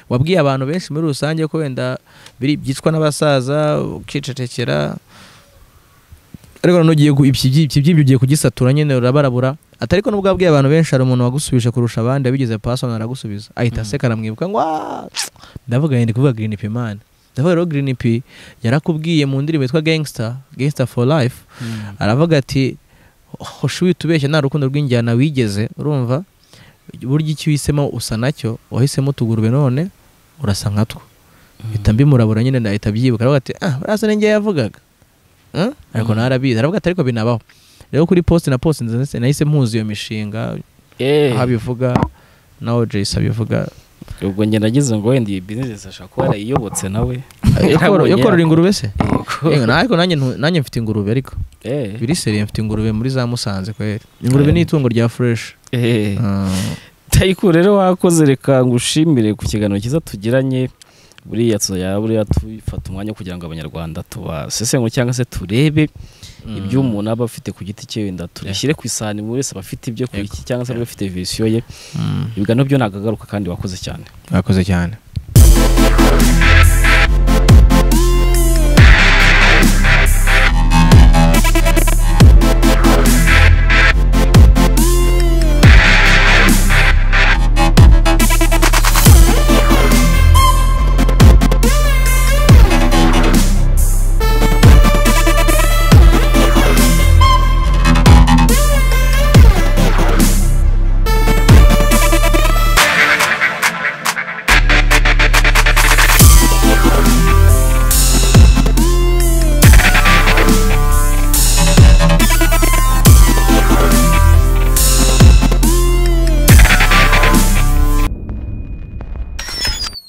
wabwiye abantu benshi muri rusange ko wenda biri byicwa n'abasaza ukicecekera ariko nanone ugiye ku- ibyo ibyo- ibyo ugiye kugisatura nyine urabarabura atari ko nubwo wabwiye abantu benshi hari umuntu wagusubije kurusha abandi wabigize pasona aragusubiza ahita Mhm. aseka aramwibuka ngo "Ah, ndavuga yenda kuvuga green p man ndavuga rero green p yarakubwiye mu ndirimbo yitwa gangster gangster for life aravuga ati hoshi witubeshya nta rukundo rw'injyana wigeze urumva burya icyo uhisemo usa nacyo wahisemo utugurube none urasa nkatwo mpita mbimurabura nyine ndahita byibuka aravuga ati ah buriya ni njye yavugaga Mm? ariko narabizi aravuga ati ariko binabaho rero kuri post na post nzi- nahise mpuza iyo mishinga Eh, aho abivuga naho Jace abivuga ubwo njye nagize ngo wenda iyi business ashobora kuba yarayiyobotse nawe yo korora- yo Yarabonye korora ingurube se yako. Eh, na- ariko nanjye ntu- nanjye mfite ingurube ariko Eh, biri seriye mfite ingurube muri za Musanze kweri ingurube ni itungo rya fresh eh. Ah, Taiku rero wakoze reka ngushimire ku kiganiro cyiza tugiranye buriya tuya buriya tufata umwanya kugira ngo abanyarwanda tubasesengure cyangwa se turebe mm. ibyo umuntu aba afite ku giti cye wenda tubishyire ku isahani buri wese aba afite ibyo ku Yego. iki cyangwa se aba Yego. afite visiyo ye Mm. ibiganiro byo nagagaruka kandi wakoze cyane Mwakoze cyane